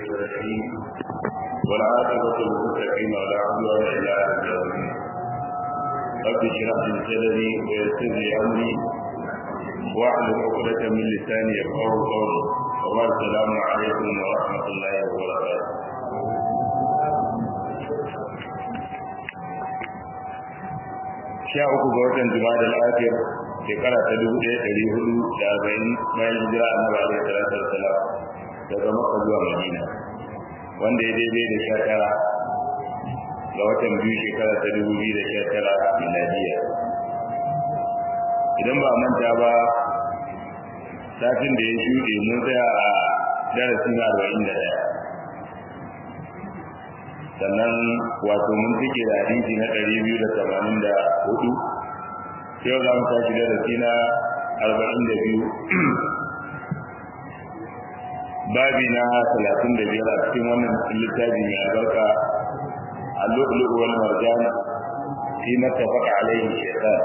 الرحيم والعاقبة للمتقين ولا عدوان إلا على الظالمين رب اشرح لي صدري ويسر لي أمري واحلل عقدة من لساني يفقهوا قولي وبارك السلام عليكم ورحمة الله وبركاته sha uku ga watan jima'a al-akhir shekara ta dubu ɗaya ɗari hudu da arba'in bayan hijira annabi alaihi salatu wassalam daga makka zuwa madina wanda ya daidai da sha tara ga watan biyu shekara ta dubu biyu da sha tara miladiya idan ba manta ba satin da ya shuɗe mun tsaya a darasi na arba'in da ɗaya sannan wato mun cike da hadisi na ɗari biyu da tamanin da hudu yau za mu tashi darasi na arba'in da biyu babi na talatin da biyar a cikin wannan littafi mai albarka اللؤلؤ والمرجان فيما اتفق عليه الشيطان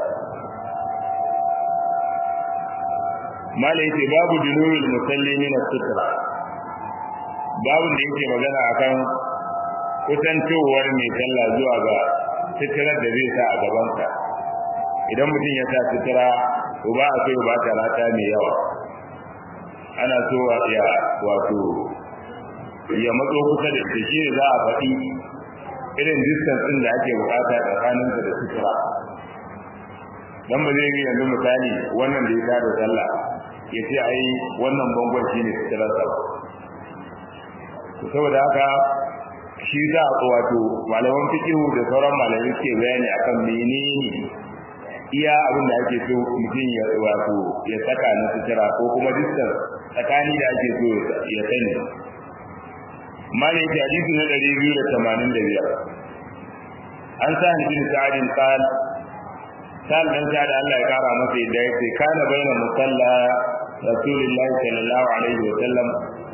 ما ليس باب جنوب المصلي من السترة باب da yake magana akan kusantowar mai sallah zuwa ga sitirar da zai sa a gabansa idan mutum ya sa sitira to ba a so ba ta rata mai yawa ana so ya wato ya matso kusa da shi za a faɗi irin distance din da ake bukata tsakanin da da sutura dan ba zai yi yanzu misali wannan da ya tada sallah ya ce ai wannan bangon shine suturar sa saboda haka shi za a wato malaman fiqhu da sauran malamai suke bayani akan menene iya abin da ake so mutum ya wato ya saka na sutura ko kuma distance tsakani da ake so ya sani malai ta hadisi na 285 an sa ni bin sa'adin qal sal dan sa da Allah ya kara masa yadda yake kana baina musalla rasulullahi sallallahu alaihi wa sallam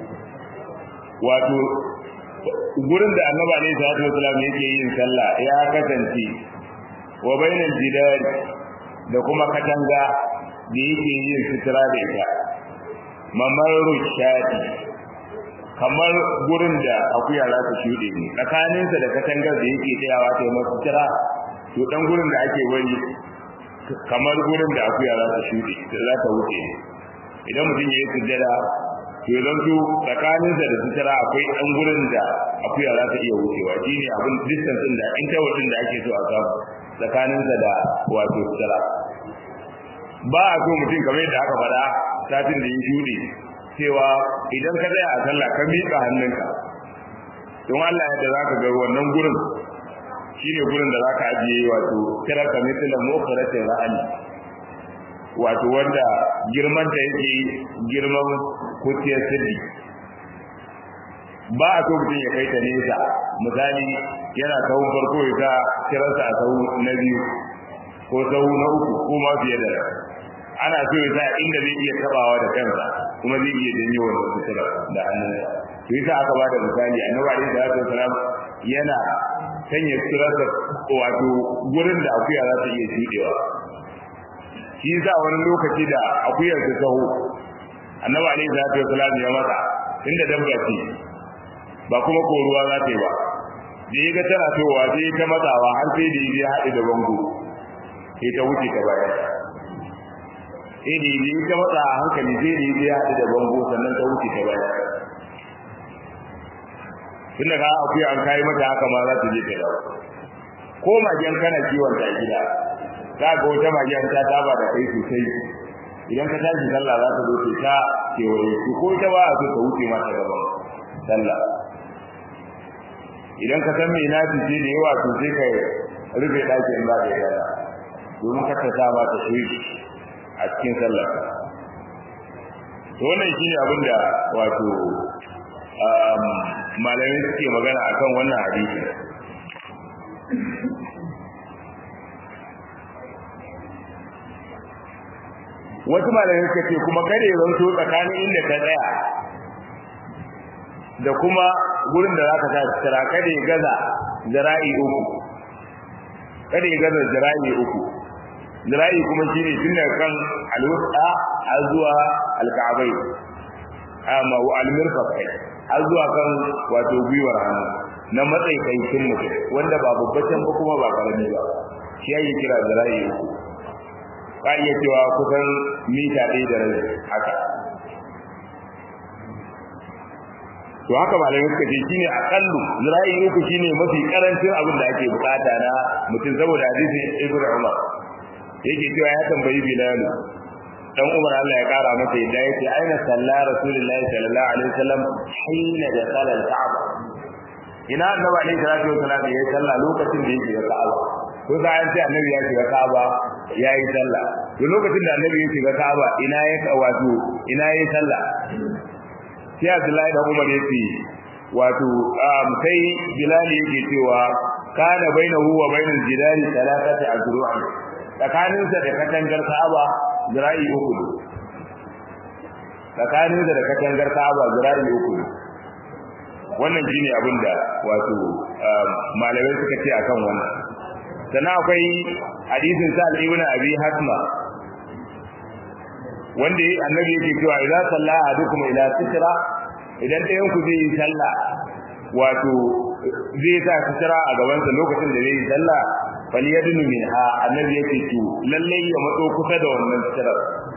wato gurin da annabi alaihi salatu wasallam yake yin sallah ya kasance wa bainal jidar da kuma katanga da yake yin sutura da ita mamaru shadi kamar gurin da akuya za ta shuɗe ne tsakaninsa da katangar da yake tsayawa ta masu kira to dan gurin da ake wani kamar gurin da akuya za ta shuɗe da za ta wuce idan mutum ya yi sujjada to idan su tsakaninsa da sutura akwai dan gurin da akuya za ta iya wucewa shine abin distance din da interval din da ake so a samu tsakaninsa da wato sutura ba a so mutum kamar yadda aka faɗa satin da ya shuɗe cewa idan ka tsaya a sallah ka miƙa hannunka don Allah yadda zaka ga wannan gurin shine gurin da zaka ajiye wato kira ka mithla mukhratin ra'ali wato wanda girman ta yake girman kutiyar sirri ba a so mutum ya kai ta nesa misali yana sahun farko ya sa kiransa a sahu na biyu ko sahu na uku ko ma fiye da ana so ya sa inda zai iya tabawa da kansa kuma zai iya janyo wannan sutura da hannunsa to yasa aka ba da misali annabi alaihi salatu wasalam yana sanya suturarsa wato gurin da akuya za ta iya shuɗewa shi yasa wani lokaci da akuyar ta taho annabi alaihi salatu wasalam ya mata inda dabba ce ba kuma ko ruwa za ta yi ba da ya ga tana towa sai ta matsawa har sai da ya haɗe da bango sai ta wuce ta bayan sai da yi ta matsa a hankali sai da yi ya haɗu da bango sannan ta wuce ta baya tun daga akuya an kayi mata haka ma za ta je ta dawo ko magen kana kiwon ta gida za ga wata magen ta taba da kai sosai idan ka tashi sallah za ta zo ta kewaye su ko ita ba a so ta wuce mata gaban sallah idan ka san me na fice da yawa to sai ka rufe ɗakin ba da yara domin ka ta ba ta shi a cikin sallah to wannan shine abin da wato malamai suke magana akan wannan hadisi wasu malamai suka ce kuma kare zanto tsakanin inda ka tsaya da kuma gurin da zaka sa tsara kada ya gaza zira'i uku kada ya gaza zira'i uku zira'i kuma shine tun daga kan alwusta har zuwa alka'abai amma wa almirfaq har zuwa kan wato gwiwar hannu na matsaikaitin mutum wanda ba babbacin ba kuma ba karami ba shi ake kira zira'i uku ka iya cewa kusan mita ɗaya da rabi haka to haka malamai suka ce shine akallu zira'i uku shine mafi karancin abin da ake bukata na mutum saboda hadisin ibnu umar yake cewa ya tambayi bilal dan umar Allah ya kara masa yadda yake aina salla rasulullahi sallallahu alaihi wasallam hina da sala al-ka'ba ina annabi alaihi salatu wasallam ya salla lokacin da yake ga ka'aba ko da an ce annabi ya shiga ka'aba yayi salla to lokacin da annabi ya shiga ka'aba ina ya wato ina yayi salla sai Abdullahi da Umar yace wato sai Bilal yake cewa kana bainahu wa bainal jidari thalathati azru'an tsakaninsa da katangar Ka'aba zira'i uku ne tsakaninsa da katangar Ka'aba zira'i uku ne wannan shine abin da wato malamai suka ce akan wannan sannan akwai hadisin sa ibn abi hasma wanda annabi yake cewa idan salla ahadukum ila sitra idan ɗayan ku zai yi sallah wato zai sa sitra a gaban sa lokacin da zai yi sallah falyadnu minha annabi yake to lalle ya matso kusa da wannan sitra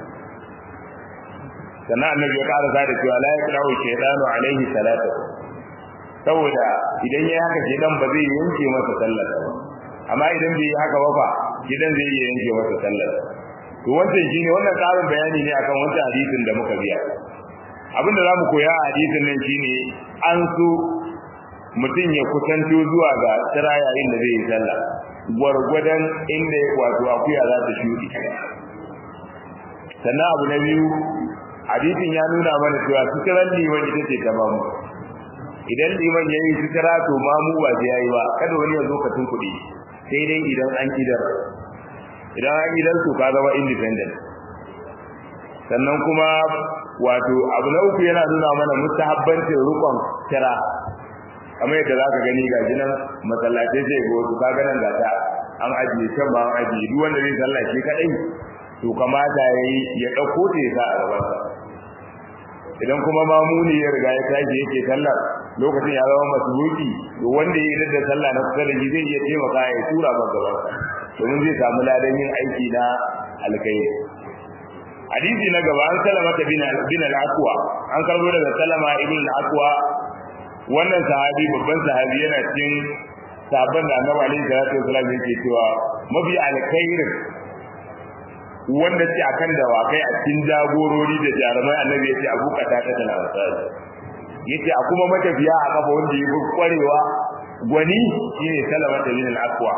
sannan annabi ya ƙara da cewa la yaqra'u shaytanu alaihi salatu saboda idan yayi haka shedan ba zai yanke masa sallar ba amma idan bai yi haka ba fa shedan zai iya yanke masa sallar to wannan shine wannan karin bayani ne akan wancan hadisin da muka biya abin da zamu koya a hadisin nan shine an so mutum ya kusanto zuwa ga tsira yayin da zai yi sallah gwargwadon inda wato akuya za ta shudi sannan abu na biyu hadisin ya nuna mana cewa suturan liman ita ce ta mamu idan liman ya yi sutura to mamu ba zai yi ba kada wani ya zo ka tunkuɗe sai dai idan an kidar idan an gidan su ka zama independent sannan kuma wato abu na uku yana nuna mana mustahabbancin rukon kira kamar yadda za ka gani ga jinan masallatai sai ga wasu kaga nan gata an ajiye can ba an ajiye duk wanda zai sallah shi kadai to kamata ya yi ya ɗauko ta ya sa a gabansa idan kuma mamuni ya riga ya tashi yake sallar lokacin ya zama masbuki to wanda ya yi da sallah na kusa da shi zai iya taimaka ya tura masa gabansa domin zai samu ladan yin aiki na alkai hadisi na gaba an salama ta bin al-aqwa an karbo daga salama ibn al-aqwa wannan sahabi babban sahabi yana cikin sabon da annabi alaihi salatu wasallam yake cewa mafi alkhairin wanda ce akan dawakai a cikin jagorori da jarumai annabi yace abu kata ta tana wasali yace a kuma matafiya a kafa wanda yake kwarewa gwani shine salama ta bin al-aqwa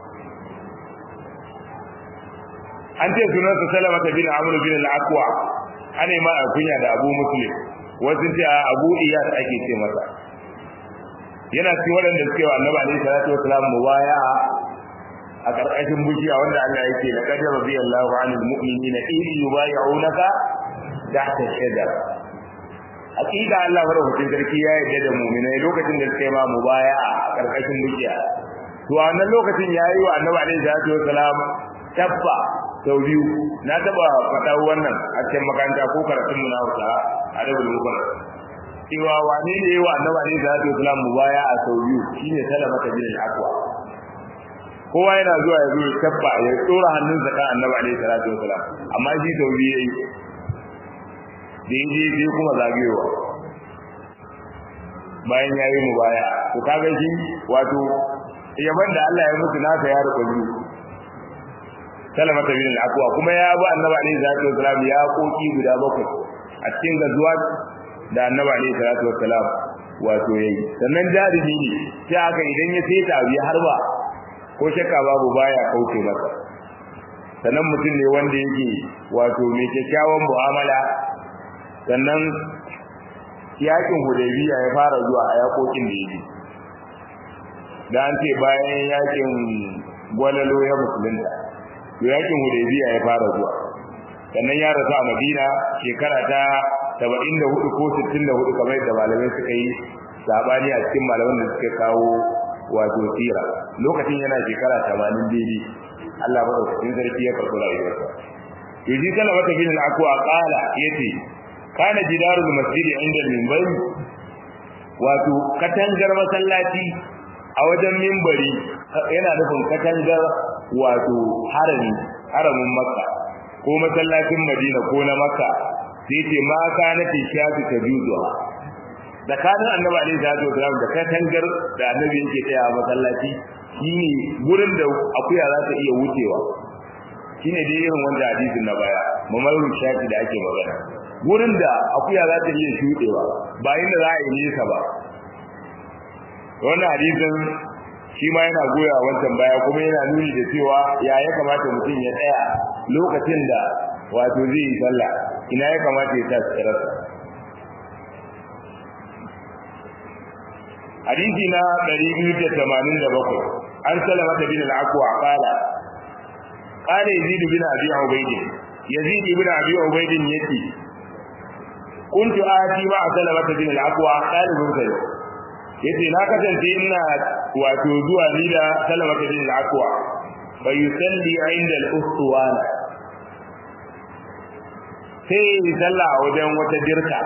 an ce sunansa salama ta bin amur bin al-aqwa ana ma a kunya da abu muslim wasu ce a abu iyas ake ce masa yana cikin waɗanda suke wa annabi alaihi salatu wasalam mubaya a ƙarƙashin bishiya wanda Allah yake la qad radiyallahu 'anil mu'minina idh yubay'unaka tahta shajara hakika Allah madaukakin sarki ya yarda da mu'minai lokacin da suke ma mubaya a ƙarƙashin bishiya to a wannan lokacin yayi wa annabi alaihi salatu wasalam tabba sau biyu na taba faɗa wannan a cikin makaranta ko karatun mu na Hausa a Dabul Mubara cewa wane ne wa annabi alaihi salatu wasalam mubaya a sau biyu shine salama ta bin al-aqwa kowa yana zuwa ya zo ya tabba ya tsora hannunsa kan annabi alaihi salatu wasalam amma shi sau biyu yayi da yaje sai kuma zagewa bayan yayi mubaya to kaga shi wato yaban da Allah ya mutu nasa ya rubuta salamata bin al-aqwa kuma ya bi annabi alaihi salatu wasalam ya koki guda bakwai a cikin gazuwa da annabi alaihi salatu wasalam wato yayi sannan jarumi ne sai aka idan ya sai ta biya harba ko shakka babu baya kauce masa sannan mutum ne wanda yake wato mai kyakkyawan mu'amala sannan yakin hudaybiya ya fara zuwa a yakokin da yake da an ce bayan yakin gwalalo ya musulunta to yakin hudaybiya ya fara zuwa sannan ya rasu a madina shekara ta 74 ko 64 kamar da malamai suka yi sabani a cikin malaman da suka kawo wato tira lokacin yana shekara 80 daidai Allah madaukakin sarki ya karɓi rayuwarsa yaji kana wata bin al-aqwa qala yace kana jidarul masjidi inda minbari wato katangar masallaci a wajen minbari yana nufin katangar wato harami haramin makka ko masallacin madina ko na makka sai ce ma kana tishafi tajuzuha da kanin annabi alaihi salatu wasallam da katangar da annabi yake tsaya a masallaci shine gurin da akuya za ta iya wucewa shine dai irin wanda hadisin na baya mamaru shafi da ake magana gurin da akuya za ta iya shudewa ba inda za a yi nesa ba wannan hadisin shi ma yana goya wancan baya kuma yana nuni da cewa ya ya kamata mutum ya tsaya lokacin da wato zai yi sallah ina ya kamata ya sa tsirarsa hadisi na 287 an salama ta bin al-aqwa qala qala yazid bin abi ubayd yazid bin abi ubayd yace kuntu ati ma salama ta bin al-aqwa qalibun sai yace na kasance ina wato zuwa ni da salama ta bin al-aqwa fa yusalli inda al-ustuwana sai sallah wajen wata dirka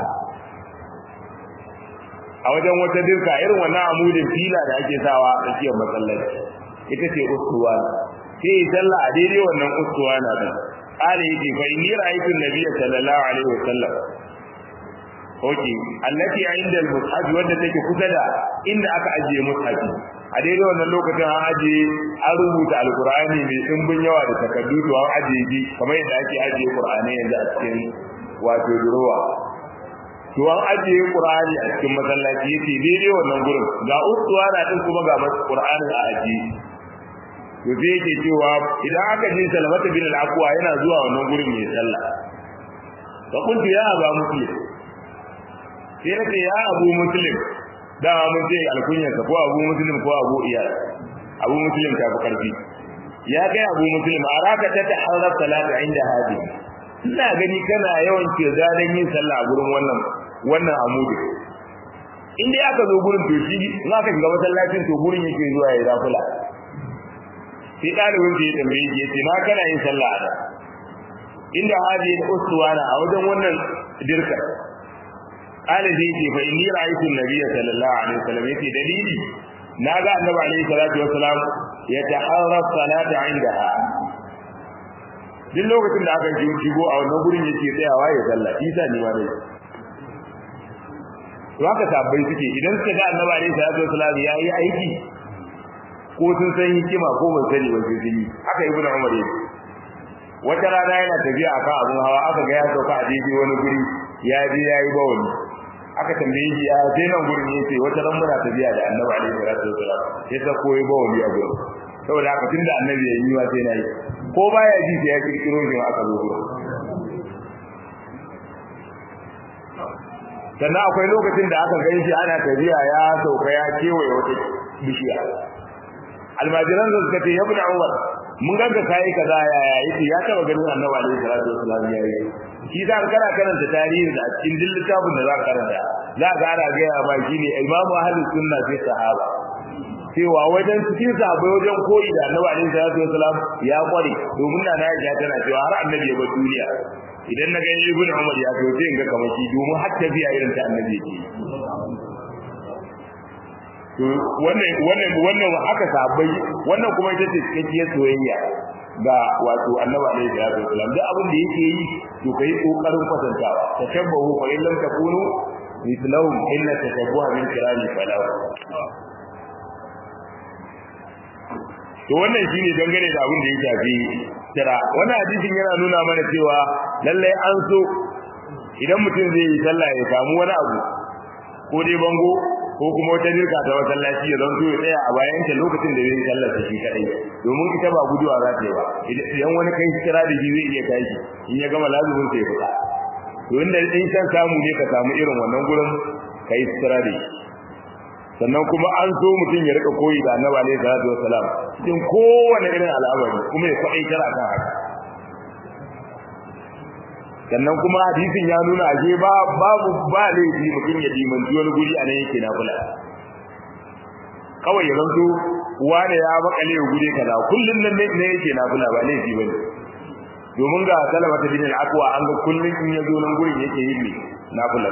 a wajen wata dirka irin wannan amudin fila da ake sawa a tsakiyar masallaci ita ce ustuwa sai yi sallah a daidai wannan ustuwa na din qala yace fa inni ra'aytu an-nabiy sallallahu alaihi wasallam oke allati inda al-mushaf wanda take kusa da inda aka ajiye mushafi a daidai wannan lokacin an ajiye an rubuta alqur'ani mai dimbin yawa da takaddu to an ajiye shi kamar yadda ake ajiye qur'ani yanzu a cikin wato durowa to an ajiye qur'ani a cikin masallaci yace daidai wannan gurin ga ustuwa na din kuma ga qur'ani a ajiye to sai yake cewa idan aka ji salamata bin al-aqwa yana zuwa wannan gurin mai sallah fa kuntu ya aba muslim sai nace ya abu muslim da mun ce alkunyar ko abu muslim ko abu iyal abu muslim ta fi karfi ya kai abu muslim araka ta taharraf salata inda hadi ina gani kana yawan ce zadan yin sallah a gurin wannan wannan amudi in dai aka zo gurin to shi in aka shiga masallacin to gurin yake zuwa ya zafula sai dalibin da ya tambaye shi yace na kana yin sallah a inda hadi uswana a wajen wannan dirka qala zai ce fa inni ra'aytu an-nabiyya sallallahu alaihi wasallam yace dalili naga annabi alaihi salatu wasalam yataharra salata indaha duk lokacin da aka shigo a wannan gurin yake tsayawa ya sallah isa ne ma dai to haka sabbai suke idan suka ga annabi alaihi salatu wasalam yayi aiki ko sun san hikima ko ban sani ba sai yi haka ibnu umar yake wata rana yana tafiya akan abun hawa aka ga ya sauka a daidai wani guri ya je yayi bawani aka tambaye shi a sai nan gurin yace wata ran muna tafiya da annabi alaihi salatu wasalam sai ta koyi bawani a gurin saboda haka tunda annabi ya yi wa sai nayi ko baya ji sai ya kirkiro shi aka zo gurin sannan akwai lokacin da aka gan shi ana tafiya ya sauka ya kewaye wata bishiya almajiran da suka ce ya bin umar mun ganka kai kaza ya yayi ya taba ganin annabi alaihi salatu wasallam ya yi shi da kana karanta tarihi da cikin dillin littafin da za ka karanta za ka ana ga ya ba shine imamu ahlus sunna sai sahaba cewa wajen cikin sahabbai wajen koyi da annabi alaihi salatu wasallam ya kware domin na ya tana cewa har annabi ya bar duniya idan na gani ibnu umar ya to sai in ga kamar shi domin har tafiya irin ta annabi yake to wannan wannan wannan haka sabai wannan kuma ita ce cikakkiyar soyayya ga wato annabi alaihi salatu wasallam duk abin da yake yi to kai kokarin kwatantawa tashabbahu fa in lam takunu mithlahum illa tashabbuha min kirami falahu to wannan shine dangane da abin da ya shafi kira wannan hadisin yana nuna mana cewa lallai an so idan mutum zai yi sallah ya samu wani abu ko dai bango ko kuma wata dirka ta masallaci ya zanto ya tsaya a bayan ta lokacin da zai yi sallar shi kadai domin ita ba guduwa za ta yi ba idan wani kai kira da shi zai iya tashi in ya gama lazumin sai ya fita to inda in san samu ne ka samu irin wannan gurin kai kira da shi sannan kuma an so mutum ya rika koyi da annabi alaihi salatu wasalam cikin kowane irin al'amari kuma ya kwaɗai kira kan haka sannan kuma hadisin ya nuna ashe ba babu ba laifi mutum ya dimanci wani guri a nan yake na kula kawai ya zanto wane ya makale wa guri kaza kullum nan ne yake na kula ba laifi bane domin ga salama ta bin al-aqwa an ga kullun in ya zo nan gurin yake yin ne nafilar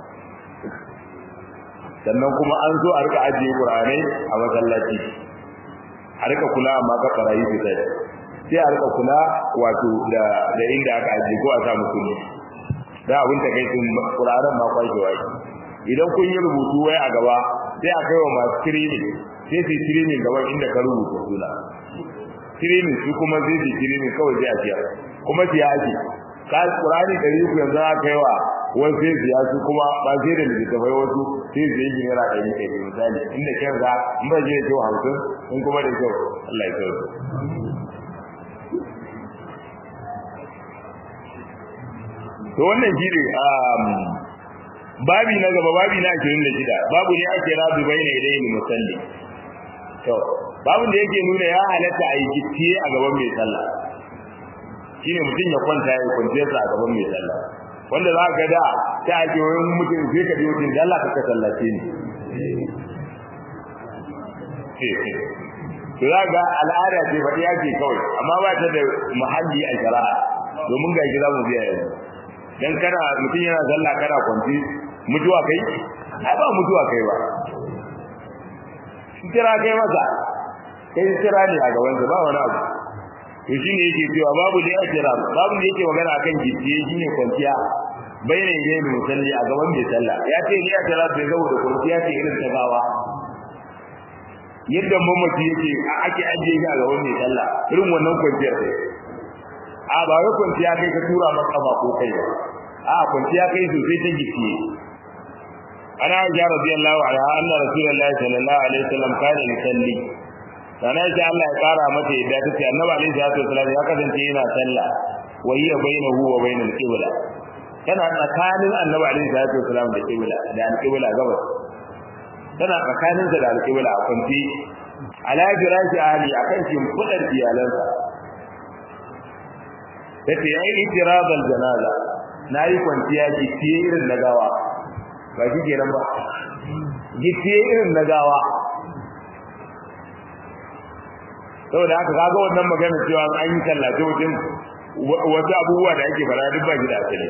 sannan kuma an zo a rika ajiye qur'anai a masallaci a rika kula amma ka farayi su sai sai a rika kula wato da da inda aka ajiye ko a sa musu da abin ta kai sun qur'anan ma kwai wai idan kun yi rubutu wai a gaba sai a kai wa masu training sai su training gaban inda ka rubuta suna training su kuma zai su training kawai sai a ciya kuma siya ake ka qur'ani dari ku yanzu aka kai wa wasu sai siya su kuma ba sai da littattafai wasu sai su yi naira ɗari kai misali inda kyan za in ba je da kyau hamsin in kuma da kyau Allah ya kyau to wannan shi ne babi na gaba babi na 26 babu ne ake rabu bai ne dai musalli to babu da yake nuna ya halatta a yi gittiye a gaban mai sallah shine mutum ya kwanta ya kwance sa a gaban mai sallah wanda za ka da ta ake wayan mutum sai ka biyo din Allah ka sallace ni to za ga al'ada ce faɗi yake kawai amma ba ta da muhalli a shari'a domin ga gida mu biya yanzu dan kana mutum yana sallah kana kwanci mutuwa kai ai ba mutuwa kai ba kira kai masa kai kira ne a gaban sa ba wani abu to shine yake cewa babu da ajira babu da yake magana akan gicciye shine kwanciya bayyana ne mai musalli a gaban mai sallah ya ce ni ajira bai zo da kwanciya ce irin ta gawa yadda mamaci yake ake ajiye shi a gaban mai sallah irin wannan kwanciyar sai a ba wai kwanciya kai ka tura maka ba ko kai ba a kwanciya kai sosai ta gicciye ana aisha radiyallahu anha anna rasulullahi sallallahu alaihi wasallam kana yusalli sana aisha Allah ya kara mata yadda tace annabi alaihi salatu wasallam ya kasance yana sallah wa hiya bainahu wa bainal qibla tana tsakanin annabi alaihi salatu wasallam da qibla da al-qibla gabas tana tsakanin da al-qibla a kwanci ala firashi ahli akan shimfidar iyalansa tace yayi itirabal janaza nayi kwanciya ki irin na gawa ba shi kenan ba gittiye irin na gawa saboda haka kaga wannan magana cewa an yi tallace mutum wasu abubuwa da ake fara duk ba shi da asali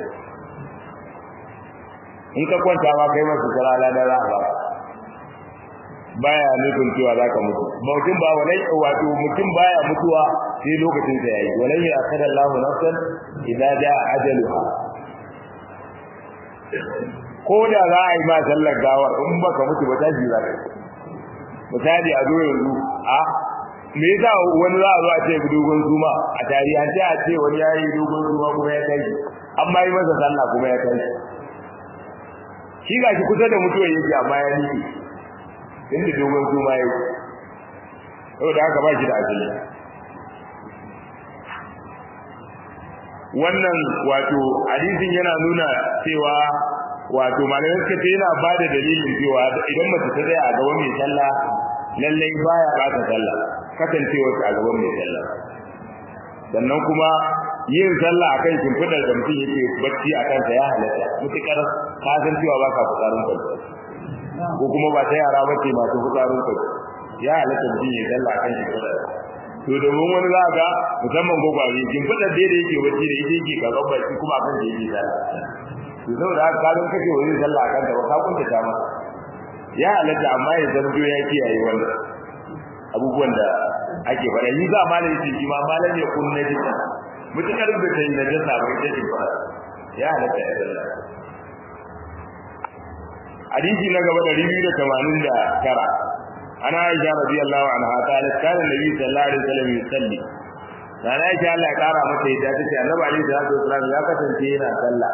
in ka kwanta ma kai masu sarala da ra'a baya nufin cewa zaka mutu mutum ba walai wato mutum baya mutuwa sai lokacin sa yayi walai ya akada Allahu nafsan idza jaa ajaluha ko da za a yi ma sallar gawar in baka mutu ba tashi za ka misali a zo yanzu a me yasa wani za a zo a ce dogon zuma a tarihance a ce wani ya yi dogon zuma kuma ya tashi amma yi masa sallah kuma ya tashi shi ga shi kusa da mutuwa yake amma ya nike inda dogon zuma ya yi saboda haka ba shi da asali wannan wato hadisin yana nuna cewa wato malamai suka ce yana ba da dalilin cewa idan mace ta tsaya a gaban mai sallah lallai baya ɓata sallah kasancewar a gaban mai sallah sannan kuma yin sallah akan shimfiɗar da mutum yake bacci a kansa ya halatta mutukar ka san cewa ba ka fitsarin kwanci ko kuma ba ta yara bace masu fitsarin kwanci ya halatta mutum ya sallah akan shimfiɗar to domin wani za ga musamman gwagware shimfiɗar da yake bacci da ita yake karɓar bacci kuma akan da yake sallah to saboda haka kalin kake wani sallah kan da ka kunta ta masa ya halatta amma ya zanto ya kiyaye wannan abubuwan da ake faɗa yi za ma da yake shi ma malam ya kunna jikin mutukar da ta yi na jasa bai ta ce fara ya halatta ya sallah hadisi na gaba da ribi da tamanin da tara ana aisha radiyallahu anha qalat kana nabi sallallahu alaihi wasallam yusalli Rana yake Allah ya kara mata yadda ta ce Annabi alaihi salatu wasallam ya kasance yana sallah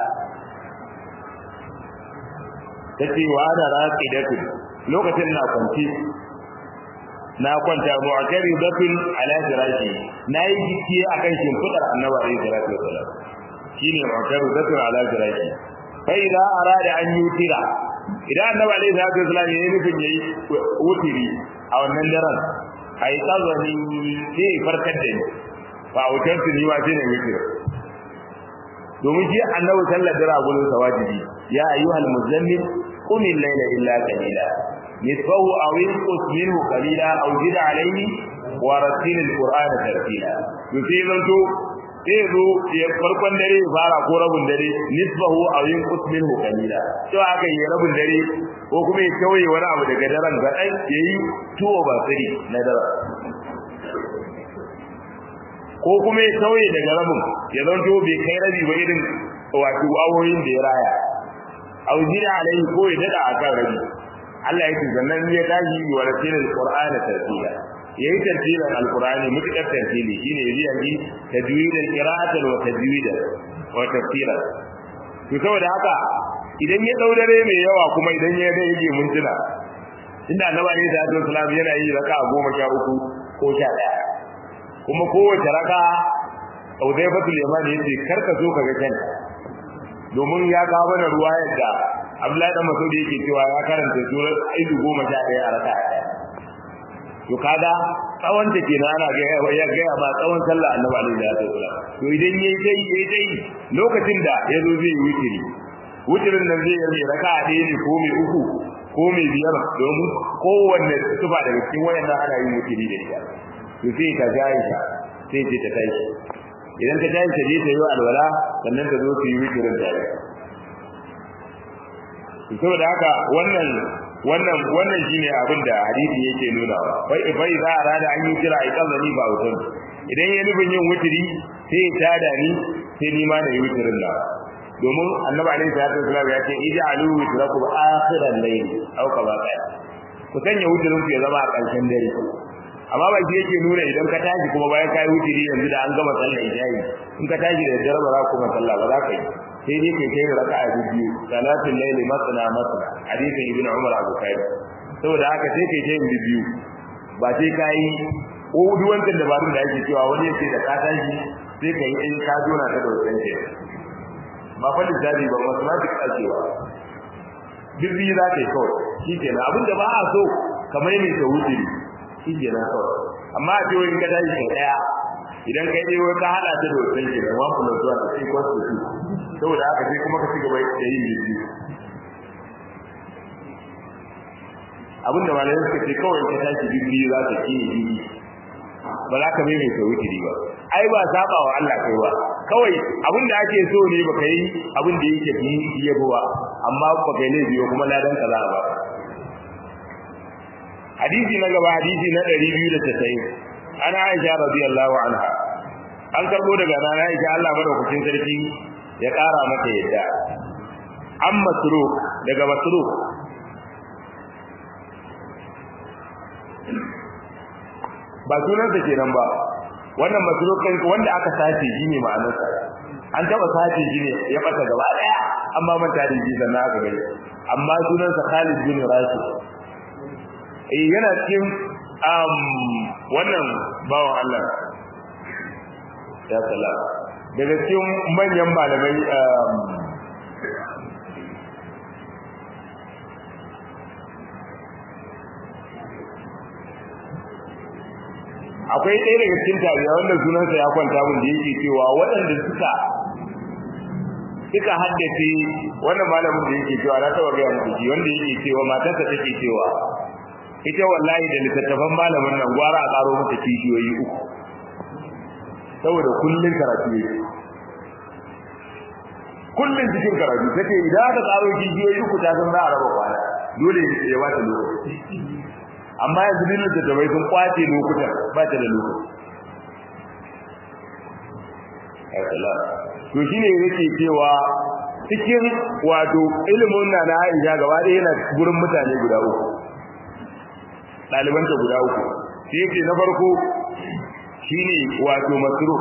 tace wa ana raqidatu lokacin na kwanci na kwanta mu'akari dafin ala firashi nayi jiki akan shimfidar annabi alayhi salatu wasallam shine mu'akari dafin ala firashi fa idza arada an yutira idan annabi alayhi salatu wasallam yayi nufin yayi wutiri a wannan daren ai tsazani sai farkar da ni fa autar ni wa sai ne wutiri domin shi annabi sallallahu alaihi wasallam sa wajibi ya ayyuhal muzammil qum al-layla illa qalila nisfahu aw inqus minhu qalila aw zid alayhi wa rattil al-qur'ana tartila yusi zanto sai zo ya farkon dare ya fara ko rabin dare nisbahu aw yunqus minhu qalila to aka yi rabin dare ko kuma ya kawai wani abu daga daren ga dai yayi tuwo ba siri na daren ko kuma ya kawai daga rabin ya zanto bai kai rabi ba irin wato awoyin da ya raya aw jira alai ko ya dada akan rabi Allah ya ce zannan ya tashi wa rasulul qur'ana tartila yayi tartilan alqur'ani mutakar tartili shine yaji yaji tajwidan qira'atan wa tajwidan wa tafsiran to saboda haka idan ya daudare mai yawa kuma idan ya ga yake mintuna inda annabi ne da Abdul Salam yana yi raka'a goma sha uku ko sha daya kuma kowace raka'a Udayfatul Yaman yace karka so ka ga kanta domin ya kawo mana ruwa yadda Abdullahi dan Mas'ud yake cewa ya karanta surar aidu goma sha daya a raka'a daya to kaga tsawon ta kenan ana ga ya ga ba tsawon sallah annabi alaihi wasallam to idan yayi dai yayi dai lokacin da yazo zai yi wutiri wutirin nan zai yi raka'a ɗaya ne ko mai uku ko mai biyar domin kowanne tufa daga cikin wayannan ana yin wutiri da ita to sai ta jayi ta sai ce ta tashi idan ta tashi ta je ta yi alwala sannan ta zo ta yi wutirin tare saboda haka wannan wannan wannan shine abin da hadisi yake nuna bai bai za a rada an yi kira ai kallani ba wutan idan ya nufin yin wutiri sai ya tada ni sai ni ma na yi wutirin da domin annabi alaihi salatu wasallam ya ce ij'alu witrakum akhiran layl aw kama qala ku sanya wutirin ku ya zama a ƙarshen dare amma ba shi yake nuna idan ka tashi kuma bayan kai wutiri yanzu da an gama sallar isha'i in ka tashi da dare ba za ku kuma sallah ba za ka yi sai dai kai kai raka'a biyu salatul layli masna masna hadisin ibnu umar abu kai saboda haka sai kai kai biyu ba sai kai ko duk wancan dabarun da ake cewa wani yake da ka tashi sai kai in ka jona ta da wancan ke ba fa lissafi ba mathematics ake wa duk biyu za ka yi kawai shi kenan abinda ba a so kamar mai ta wuce shi kenan kawai amma a cewa in ka tashi kai daya idan kai dai ka hada ta da wancan ke da 1 plus 1 sai equals to 2 saboda haka sai kuma ka ci gaba da yin biyu abinda malamai suka ce kawai ka tashi biyu za ka ci biyu ba za ka mai mai sauki ba ai ba saba wa Allah kai ba kawai abinda ake so ne baka yi abin da yake fi yabo ba amma ba kai ne biyo kuma ladan ka za ba hadisi na gaba hadisi na 290 ana Aisha radiyallahu anha an karbo daga nana Aisha Allah madaukakin sarki ya ƙara mata yadda an masruk daga masruk ba sunansa kenan ba wannan masruk ɗin wanda aka sace shi ne ma'anarsa an taɓa sace shi ne ya ɓata gaba ɗaya amma manta da shi sannan aka gani amma sunansa Khalid bin Rashid eh yana cikin um, wannan bawan Allah ya salama daga cikin manyan malamai akwai ɗaya daga cikin tabiya wanda sunansa ya kwanta mun da yake cewa waɗanda suka suka haddace wannan malamin da yake cewa na taɓa gaya muku wanda yake cewa matarsa take cewa ita wallahi da littattafan malamin nan gwara a ƙaro mata kishiyoyi uku saboda kullun karatu yake kullun cikin karatu take idan aka tsaro kijiyoyi uku ta san za a raba kwana dole ya ba ta lokaci amma yanzu dinin da tabai sun kwace lokutan ba ta da lokaci to shine yake cewa cikin wato ilimin na na Aisha gaba ɗaya yana gurin mutane guda uku ɗalibanta guda uku sai yake na farko shine wato masruf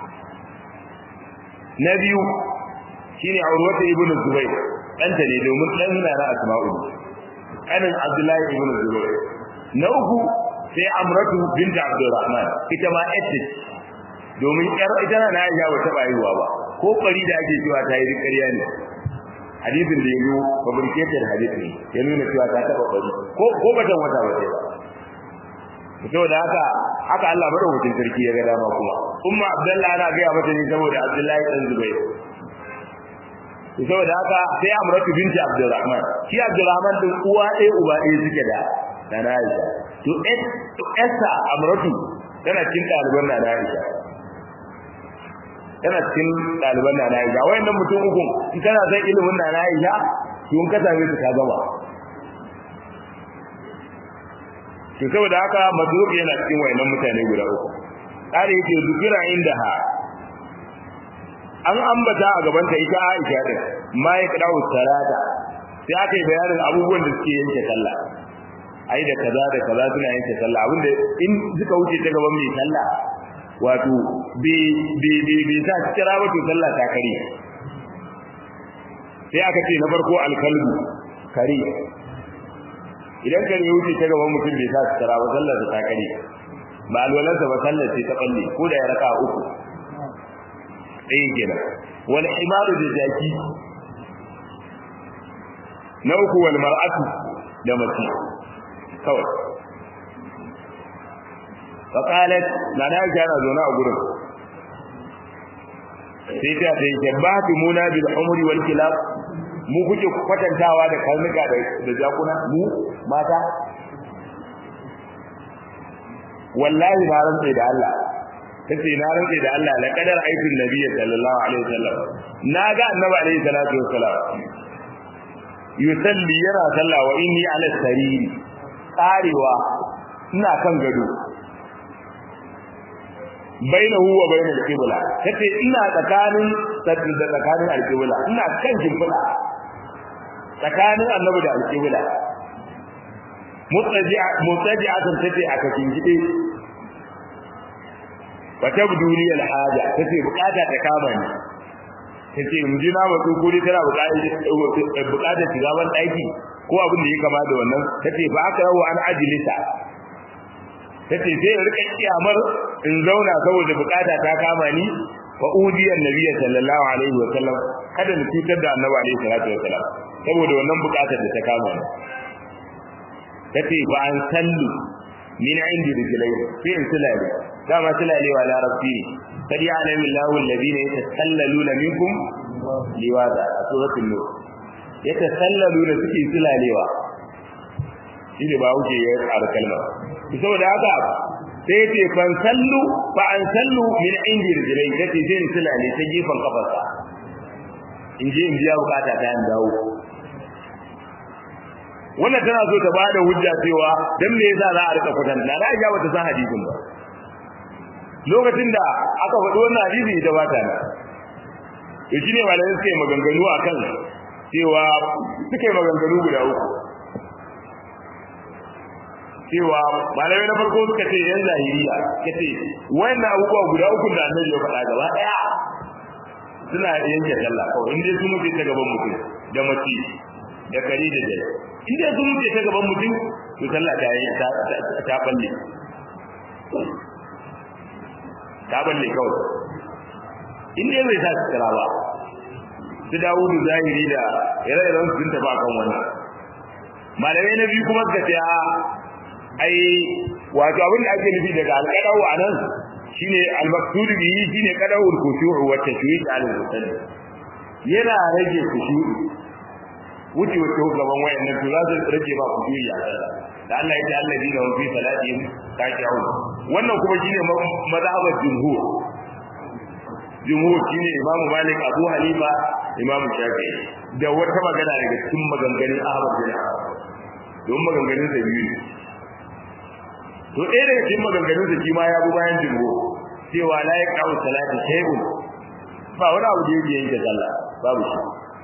na biyu shine urwata ibn zubayr danta ne domin dan na na asma'u kanin abdullahi ibn zubayr na uku sai amratu bint abdurrahman ita ma ette domin yar ita na Aisha ba ta bayuwa ba ko bari da ake cewa ta yi ƙarya ne hadisin da yazo fabricated hadisi ne ya nuna cewa ta taba bari ko ko batan wata ba sai ba saboda haka haka Allah madaukakin sarki ya ga dama kuma umma abdullahi ana ga mata ne saboda abdullahi dan zubair saboda haka sai amratu binti abdurrahman shi abdurrahman din uwa ɗaya uba ɗaya suke da nana aisha to to essa amratu tana cikin ɗaliban nana aisha tana cikin ɗaliban na Aisha wayannan mutum uku in kana san ilimin na Aisha to in ka same su ka gaba to saboda haka madruk yana cikin wayannan mutane guda uku kare yake zikira inda ha an ambata a gaban ta ita Aisha din ma ya kadawu salata sai aka yi bayanin abubuwan da suke yanke sallah ai da kaza da kaza suna yanke sallah abinda in suka wuce ta gaban mai sallah wato bi bi bi bi ta kira wato sallah ta kare sai aka ce na farko alkalbu kare idan kare ya wuce ta gaban mutum bai sa kira ba sallar ta kare ba alwalarsa ba sallar ce ta balle ko da ya raka uku ɗaya kenan wal himaru da jaki na uku wal mar'atu da mace kawai faqalat na na jara zo na a gurin sai ta ce shabbatu muna bil umri wal kilab mu kuke kwatantawa da karnuka da jakuna mu mata wallahi na rantsa da Allah tace na rantsa da Allah la qadar aikin nabiyyi sallallahu alaihi wasallam na ga annabi alaihi salatu wassalam yusalli yana sallah wa inni ala sariri tsarewa ina kan gado bainahu wa bainal qibla tace ina tsakanin da tsakanin alqibla ina kan jibla tsakanin annabi da alqibla mutaji'a mutaji'atan tace aka kingide wata buduli alhaja tace bukata ta kama ni tace mu ji na matsu ko dai tana bukatar bukatar shiga ban daki ko abin da ya kama da wannan tace fa aka rawa an ajilisa tace sai rika kiyamar in zauna saboda bukata ta kama ni fa udiyan nabiyyi sallallahu alaihi wa sallam kada ni cutar da annabi alaihi salatu wa sallam saboda wannan bukatar da ta kama ni tace fa an sallu min indi rijlai sai in sulale dama sulalewa larabci kad ya'lamu Allahu alladhina yatasallaluna minkum liwaza a suratul nur yatasallaluna suke sulalewa shine ba wuce ya ƙara kalma saboda haka sai yace fan sallu fa an sallu min indi rijlai kace sai in sulale ta gefen kafarsa in je in biya bukata ta in dawo wannan tana so ta bada hujja cewa dan me yasa za a rika kwatanta na Aisha bata san hadisin ba lokacin da aka faɗi wannan hadisi da bata na to shine malamai suke maganganu akan cewa suke maganganu guda uku cewa malamai na farko suka ce yan zahiriya kace wayannan abubuwa guda uku da annabi ya faɗa gaba daya suna yanke sallah kawai in dai sun mutu ta gaban mutum da mace da kari da dai in dai sun mutu ta gaban mutum to sallah ta yi ta balle ta balle kawai in dai bai sa su kira ba su dawudu zahiri da ire-iren sun tafi akan wannan malamai na biyu kuma suka ce a ai wato abin da ake nufi daga alƙadau a nan shine al-maqsud bihi shine qada'ul khushu' wa tashwiq al-musalli yana rage khushu' wuce wato gaban wayannan to za su rage ba khushu'i a sallah da Allah ya ce alladina hum fi salatihim khashi'un wannan kuma shine mazhabar jumhur jumhur shine Imam Malik Abu Hanifa Imam Shafi'i da wata magana daga cikin maganganun Ahmad bin Hanbal don maganganun da biyu to ɗaya daga cikin maganganun da shi ma ya bi bayan jumhur cewa la yaqau salati shay'un ba wani abu da yake yanke sallah babu shi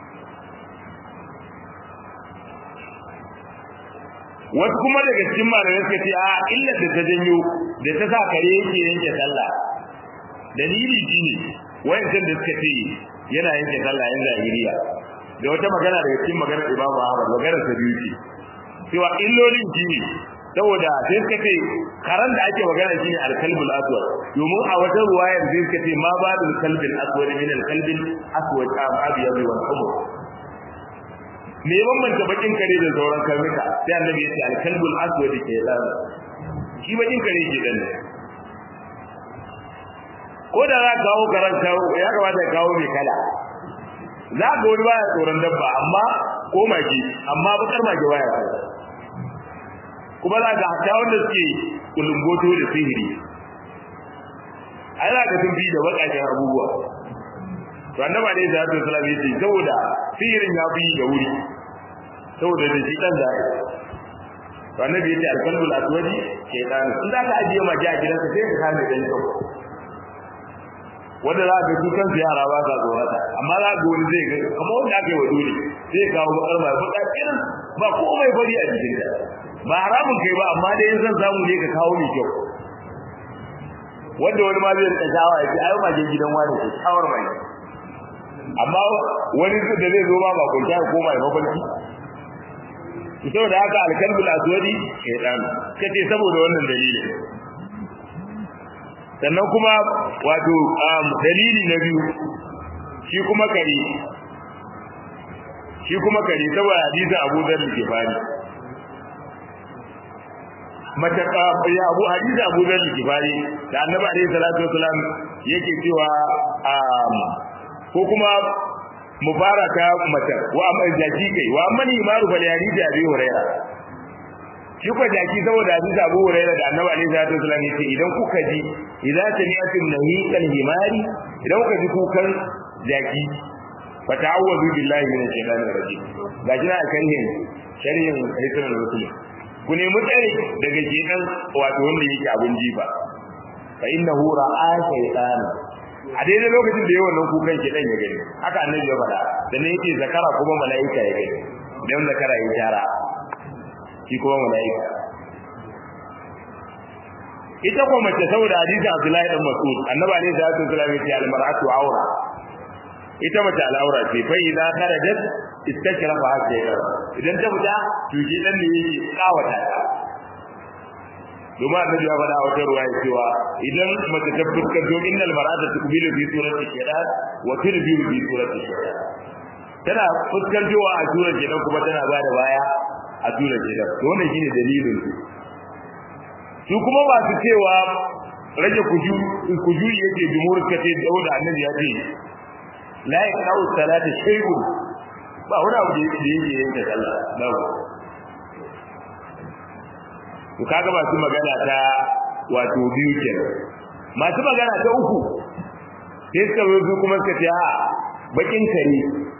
wasu kuma daga cikin malamai suka ce a illar da ta janyo da ta sa kare yake yanke sallah dalili shine wayancan da suka ce yana yanke sallah yan zahiriya da wata magana daga cikin maganar Imam Ahmad maganar sa biyu ce cewa illolin shine saboda sai suka ce karan da ake magana shine al-kalbul aswad domin a wata ruwayar sai suka ce ma badul kalbil aswad min al-kalbil aswad am abyad wal humr me bambanta bakin kare da sauran karnuka sai annabi ya ce al-kalbul aswad ke da shi bakin kare ke dan ko da za ka kawo karanta ya kamata ka kawo mai kala za ka wani baya tsoron dabba amma ko mage amma bakar mage baya tsoron kuma za ka hata wanda suke kulumboto da sihiri ai za ka sun fi da bakakken abubuwa to annaba ne da sallallahu alaihi wasallam saboda sihirin ya fi da wuri saboda da shi dan zai to annabi yace alqalbul aswadi shaytan in za ka ajiye maji a gidanka sai ka kame dan kyau wanda za ka dukan yara ba sa tsorata amma za ka wani zai ga kamar wanda aka yi wa dole zai kawo bakar mai baka kirin ba komai bari a cikin ta ba haramun kai ba amma dai zan samu ne ka kawo ni kyau wanda wani ma zai rika shawa ya ce ayo majin gidan wani ko shawar mai amma wani da zai zo ba ba kunta ya koma ya mafarki saboda haka alkalbul aswadi shaytan kace saboda wannan dalilin sannan kuma wato dalili na biyu shi kuma kare shi kuma kare saboda hadisi Abu Dharr ke fari mata ya Abu hadisi Abu Dharr ke fari da Annabi alaihi salatu wasalam yake cewa ko kuma mubaraka mata wa amma jaki kai wa amma ni maru bal hadisi Abi Hurairah shi ko jaki saboda hadisi Abu Hurairah da Annabi alaihi salatu wasallam yace idan kuka ji idza sami'tum nahiqal himari idan kuka ji kukan jaki fa ta'awwadu billahi minash shaitanir rajim ga jina kan yin sharhin hadisin rasul ku nemi tsari daga shedan wato wanda yake abun jifa fa innahu ra'a shaytan a daidai lokacin da yawan nan kukan shedan ya gani haka annabi ya faɗa da ne yake zakara kuma mala'ika ya gani dan zakara ya tara shi kuma mala'ika ita kuma mace saboda hadisi Abdullahi dan Mas'ud annabi alaihi salatu wasallam yace al-mar'atu awra ita mace al-awra ce fa idza kharajat istashrafa haka idan ta fita to shi dan ne yake kawata ta domin annabi ya faɗa a wata ruwaya cewa idan mace ta fuskar to innal mar'ata tuqbilu fi surati shaytan wa tudbiru fi surati shaytan tana fuskantowa a surar shaytan kuma tana bada baya a surar shaytan to wannan shine dalilin su su kuma masu cewa rage kujuri yake jumhur kace da annabi ya ce la yaqra'u salata shay'un ba wani abu da yake yake yanke sallah babu to kaga masu magana ta wato biyu kenan masu magana ta uku sai suka zo su kuma suka ce a bakin kare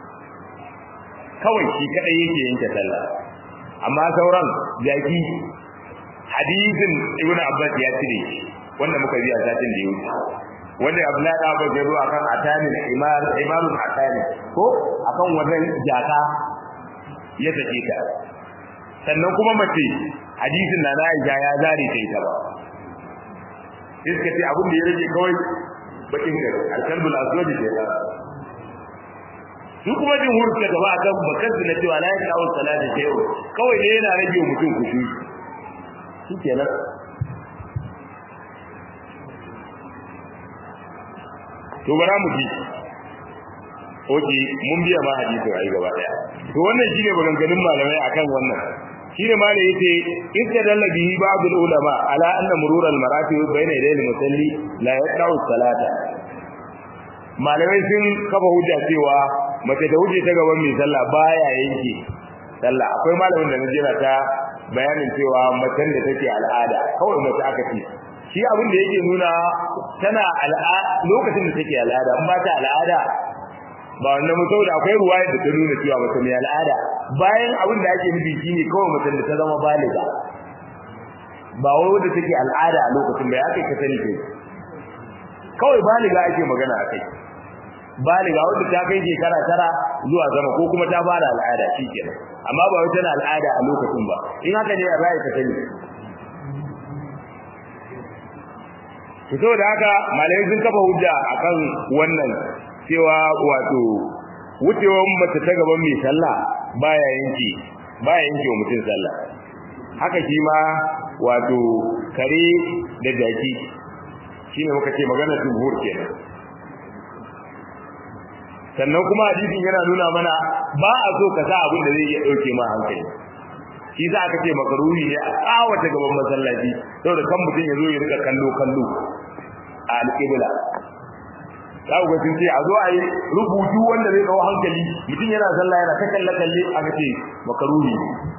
kawai shi kadai yake yanke sallah amma sauran jaki hadisin ibn abbas ya cire wanda muka biya satin da ya wuce wanda abdullahi da abbas ya zo akan atani imar imarun atani ko akan wannan jaka ya take ta sannan kuma mace hadisin na Aisha ya zare ta ita ba iska ce abin da ya rage kawai bakin gari alkalbul aswadi da ya su kuma jumhur ke gaba akan bakan su na cewa la ya kawo salati sai kawai ne yana rage mutum kushi shi kenan to bara mu ji oke mun biya ma hadisin ai gaba daya to wannan shine maganganun malamai akan wannan shine ma da yace istadalla bihi ba'd ulama ala anna murur al maratib bayna yaday al musalli la yaqra'u salata malamai sun kafa hujja cewa mace da hujja ta gaban mai sallah baya yanke sallah akwai malamin da najira ta bayanin cewa macen da take al'ada kawai mace aka ce shi abin da yake nuna tana al'ada lokacin da take al'ada in ba ta al'ada ba wannan mutum da akwai ruwaya da ta nuna cewa mace mai al'ada bayan abin da ake nufi shine kawai macen da ta zama baliga ba wai wanda take al'ada a lokacin bai aka ka sani kai kawai baliga ake magana a kai baliga wanda ta kai shekara tara zuwa sama ko kuma ta fara al'ada shikenan amma ba wai tana al'ada a lokacin ba in haka ne rai ka sani to da haka malai sun kafa hujja akan wannan cewa wato wucewar mace ta gaban mai sallah baya yanki baya yanki wa mutum sallah haka shi ma wato kare da jaki shine muka ce magana jumhur kenan sannan kuma hadisin yana nuna mana ba a so ka sa abin da zai iya dauke ma hankali shi za ka ce makaruhi ne a tsawata gaban masallaci saboda kan mutum ya zo ya rika kallo kallo a alƙibla za ku ga sun ce a zo a yi rubutu wanda zai kawo hankali mutum yana sallah yana ta kalle kalle aka ce makaruhi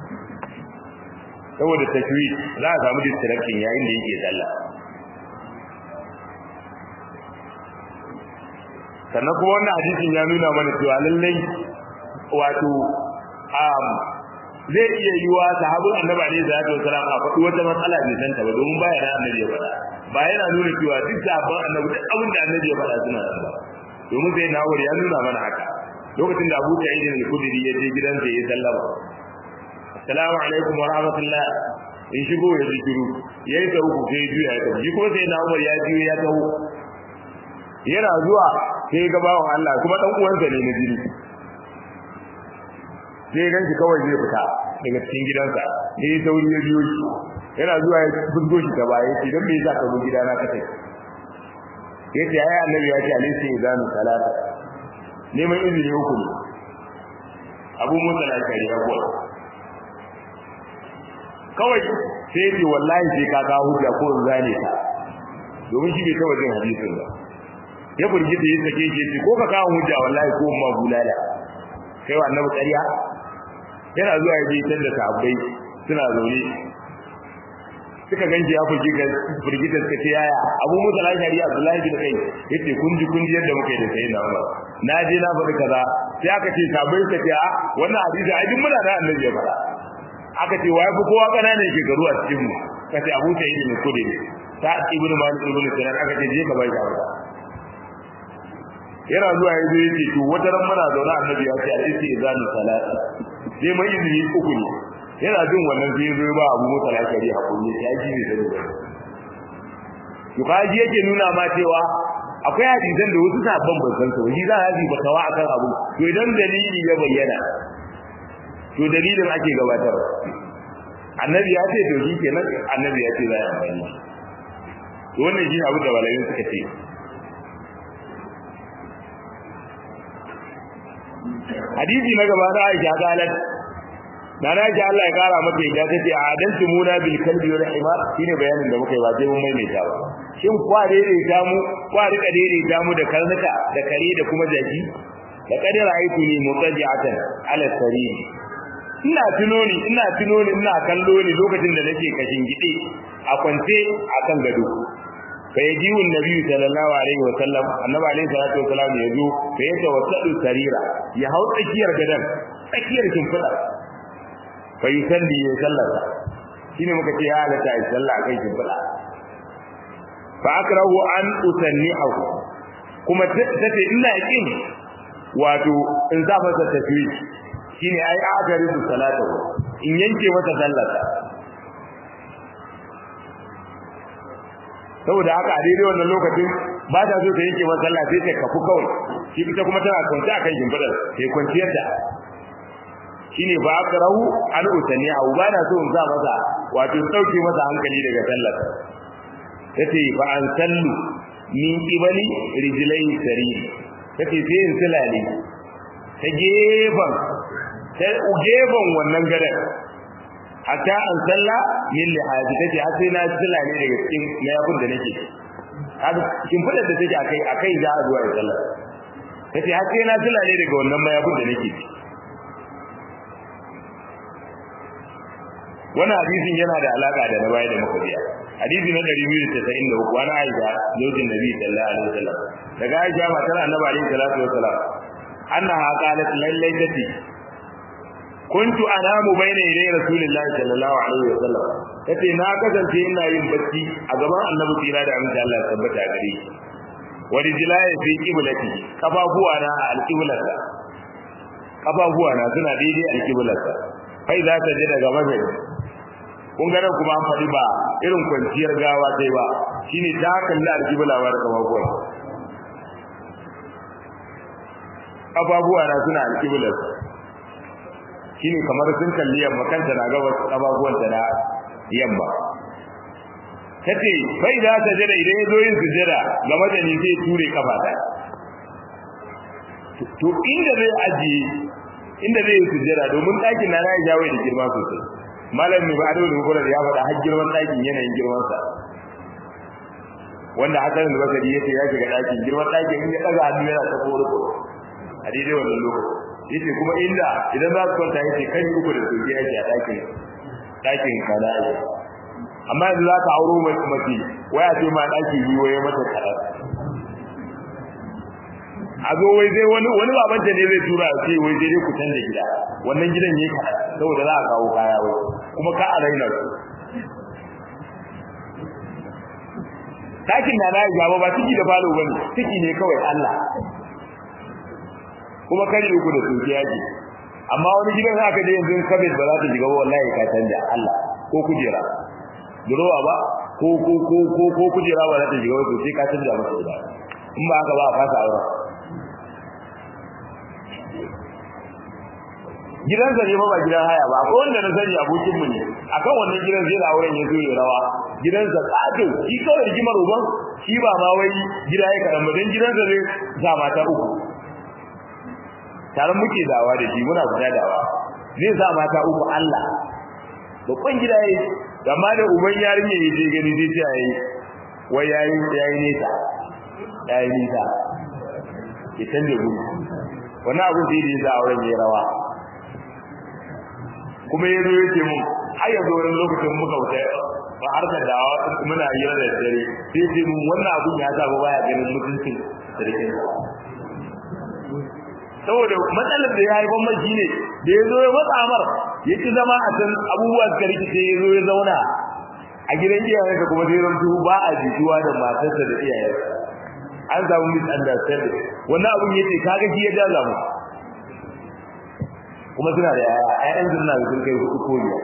saboda tashwi za a samu distraction yayin da yake sallah sannan kuma wannan hadisin ya nuna mana cewa lallai wato um, zai iya yiwa sahabin annabi alaihi salatu wasalam a faɗi wata matsala bai san ta ba domin baya da annabi ya faɗa ba yana nuna cewa duk sahabban annabi duk abin da annabi ya faɗa suna nan ba domin sai nawar ya nuna mana haka lokacin da Abu Sa'id al-Khudri ya je gidansa ya sallama assalamu alaikum wa rahmatullah in shigo ya ji shiru yayi ta uku sai juya ya tafi ko sai na Umar ya juya ya taho yana zuwa sai ga bawan Allah kuma dan uwansa ne na jini sai gan shi kawai zai fita daga cikin gidansa sai sauri ya biyo shi yana zuwa ya fusgo shi ta baya shi dan me yasa ka zo gidana ka tai yace ai annabi ya ce alayhi izanu salata neman izini uku ne abu musa na kari abuwa kawai sai ce wallahi sai ka kawo hujja ko in zane ka domin shi bai taba jin hadisin ba ya burgita yin sake shi ce ko ka kawo hujja wallahi ko ma bulala kai wa annabi ƙarya yana zuwa ya je da sahabbai suna zaune suka ganci ya furgita furgita suka ce yaya abu musa lashari abdullahi bin kai yace kun ji kun ji yadda muka yi da sai na umar na je na faɗi kaza sai aka ce sabai suka ce a wannan hadisi ai duk muna da annabi ya faɗa aka ce wai fi kowa ƙananan shekaru a cikin mu kace abu sa'id bin kudri ta ibnu malik ibnu sinan aka ce je ka bai ka yana zuwa yanzu yace to wata ran muna zaune annabi ya ce al-isti izanu salati sai mai izini uku ne yana jin wannan sai zo ba abu mota lafiyari hakuri ya ji ne da to kaji yake nuna ma cewa akwai hadisan da wasu sabon ban san su shi za a yi batawa akan abu to idan dalili ya bayyana to dalilin ake gabatar annabi ya ce to shi kenan annabi ya ce za a amfani to wannan shi abu da malamin suka ce hadisi na gaba da Aisha galat na na ji Allah ya kara mata yadda tace a adantu muna bil kalbi wal himar shine bayanin da muka yi ba sai mun maimaita ba shin kwa daidaita mu kwa rika daidaita mu da karnuka da kare da kuma jaki da kadar aitu ni mutaji'atan ala sarir ina tuno ni ina tuno ni ina kallo ni lokacin da nake kashin gide a kwance akan gado fa yajiu annabi sallallahu alaihi wa sallam annabi alaihi salatu wa sallam ya zo fa ya tawassadu sarira ya hau tsakiyar gadan tsakiyar kimfida fa yusalli ya sallata shine muka ce ya halatta ya salla kai kimfida fa akrahu an usannihu kuma tace ina kin wato in za masa tafi shine ai akari salatu in yanke mata sallata saboda haka a daidai wannan lokacin ba ta so ta yanke masa sallah sai ta kafu kawai shi ita kuma tana kwance akan shimfidar sai kwanciyar ta shine ba akrahu an usani au ba na so in sa masa wato sauke masa hankali daga sallar tace fa an sallu min qibali rijlai sarir tace sai in silale ta gefen ta gefen wannan gadan hatta an salla min lihaji tace har sai na silale daga cikin mayafin da nake haka kin fada da take akai akai za a zuwa ya sallah tace har sai na silale daga wannan mayafin da nake wannan hadisin yana da alaka da na baya da muka biya hadisi na 293 wani Aisha zojin Nabi sallallahu alaihi wasallam daga Aisha matar Annabi alaihi salatu wasallam annaha qalat lallai tati kuntu anamu bayna yaday rasulillahi sallallahu alaihi wasallam tace na kasance ina yin bacci a gaban Annabi tsira da amince Allah ya tabbata gare shi wa rijlaya fi qiblati kafafuwa na alqiblata kafafuwa na suna daidai alqiblata kai za ta je daga magani kun ga nan kuma an faɗi ba irin kwanciyar gawa sai ba shine ta kalli alƙibla ba da kafafuwa kafafuwa na suna alƙibla shine kamar sun kalli yamma kanta na gabas kafafuwan ta na yamma kace bai za ta jira idan ya zo yin sujjada ga madani zai ture kafa ta to inda zai ajiye inda zai yi sujjada domin ɗakin na ya jawo da girma sosai malam mai ba'adu da mukular ya faɗa har girman ɗakin yanayin girmansa wanda hakan da bakari ya ce ya shiga ɗakin girman ɗakin in ya ɗaga hannu yana ta kore ko a daidai wannan lokaci yace kuma inda idan za su kwanta yace kai uku da soke ake a ɗakin ɗakin kana ake amma yanzu za ka auro mace waya ce ma ɗaki biyu waye mata karar a zo wai zai wani wani babanta ne zai tura ce wai zai ku canza gida wannan gidan yake saboda za a kawo kaya wai kuma ka a raina su Takin na na gaba ba ciki da falo bane ciki ne kawai Allah kuma kare uku da soke yaki amma wani gidan haka dai yanzu kabin ba za ta shiga wallahi ka canja Allah ko kujera durowa ba ko ko ko ko ko kujera ba za ta shiga wato sai ka canja masa gida in ba haka ba a fasa aure gidansa ne ba ba gidan haya ba akwai wanda na sani abokin mu ne akan wannan gidan zai da auren ya zo ya rawa gidansa kato shi kawai rigimar uban shi ba ma wai gida ya karan ba dan gidansa ne za mata uku tare muke dawa da shi muna fita dawa zai sa mata uku Allah babban gida yayi amma da uban yarinya ya je gani zai ce yayi wai yayi yayi nesa yayi nesa ki canje gudu wannan abin da yake za auren ya rawa kuma ya zo yake mun har ya zo wani lokacin muka wuce ba har da dawa muna hira da dare sai ce mun wannan abin ya sa ba baya ganin mutuncin sarkin saboda matsalar da ya haifar mai shine da ya zo ya matsa amar ya ci zama a can abubuwa suka rikice ya zo ya zauna a gidan iyayensa kuma sai rantu ba a jituwa da matarsa da iyayensa an samu misunderstanding wannan abun yace kaga shi ya jaza mu kuma suna da yaya ƴaƴan suna da sun kai hudu ko biyar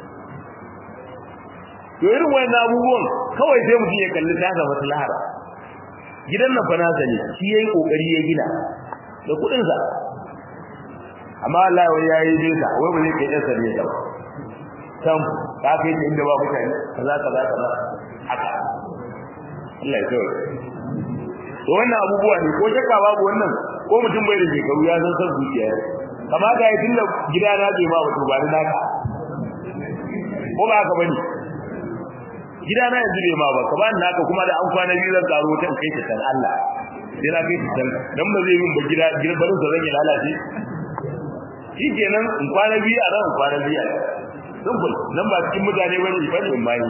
to irin wayannan abubuwan kawai sai mutum ya kalli tasa maslahar gidan nan fa nasa ne shi yayi kokari ya gina da kudin sa amma Allah wai yayi nesa wai ba zai kai yasa ne ba sam ka kai ta inda ba mutane kaza kaza kaza haka Allah ya tsare to wannan abubuwa ne ko shakka babu wannan ko mutum bai da shekaru ya san san zuciya kamata ya tunda gida na bai ma wato ba ni naka ko ba haka bane gida na yanzu bai ma ba ka ba ni naka kuma da an kwana biyu zan karo ta kai ta san Allah sai na kai ta san dan ba zai min ba gida gida barin sa zan yi lalace shi kenan in kwana biyu a ran kwana biyu a simple nan ba cikin mutane bane bane in mai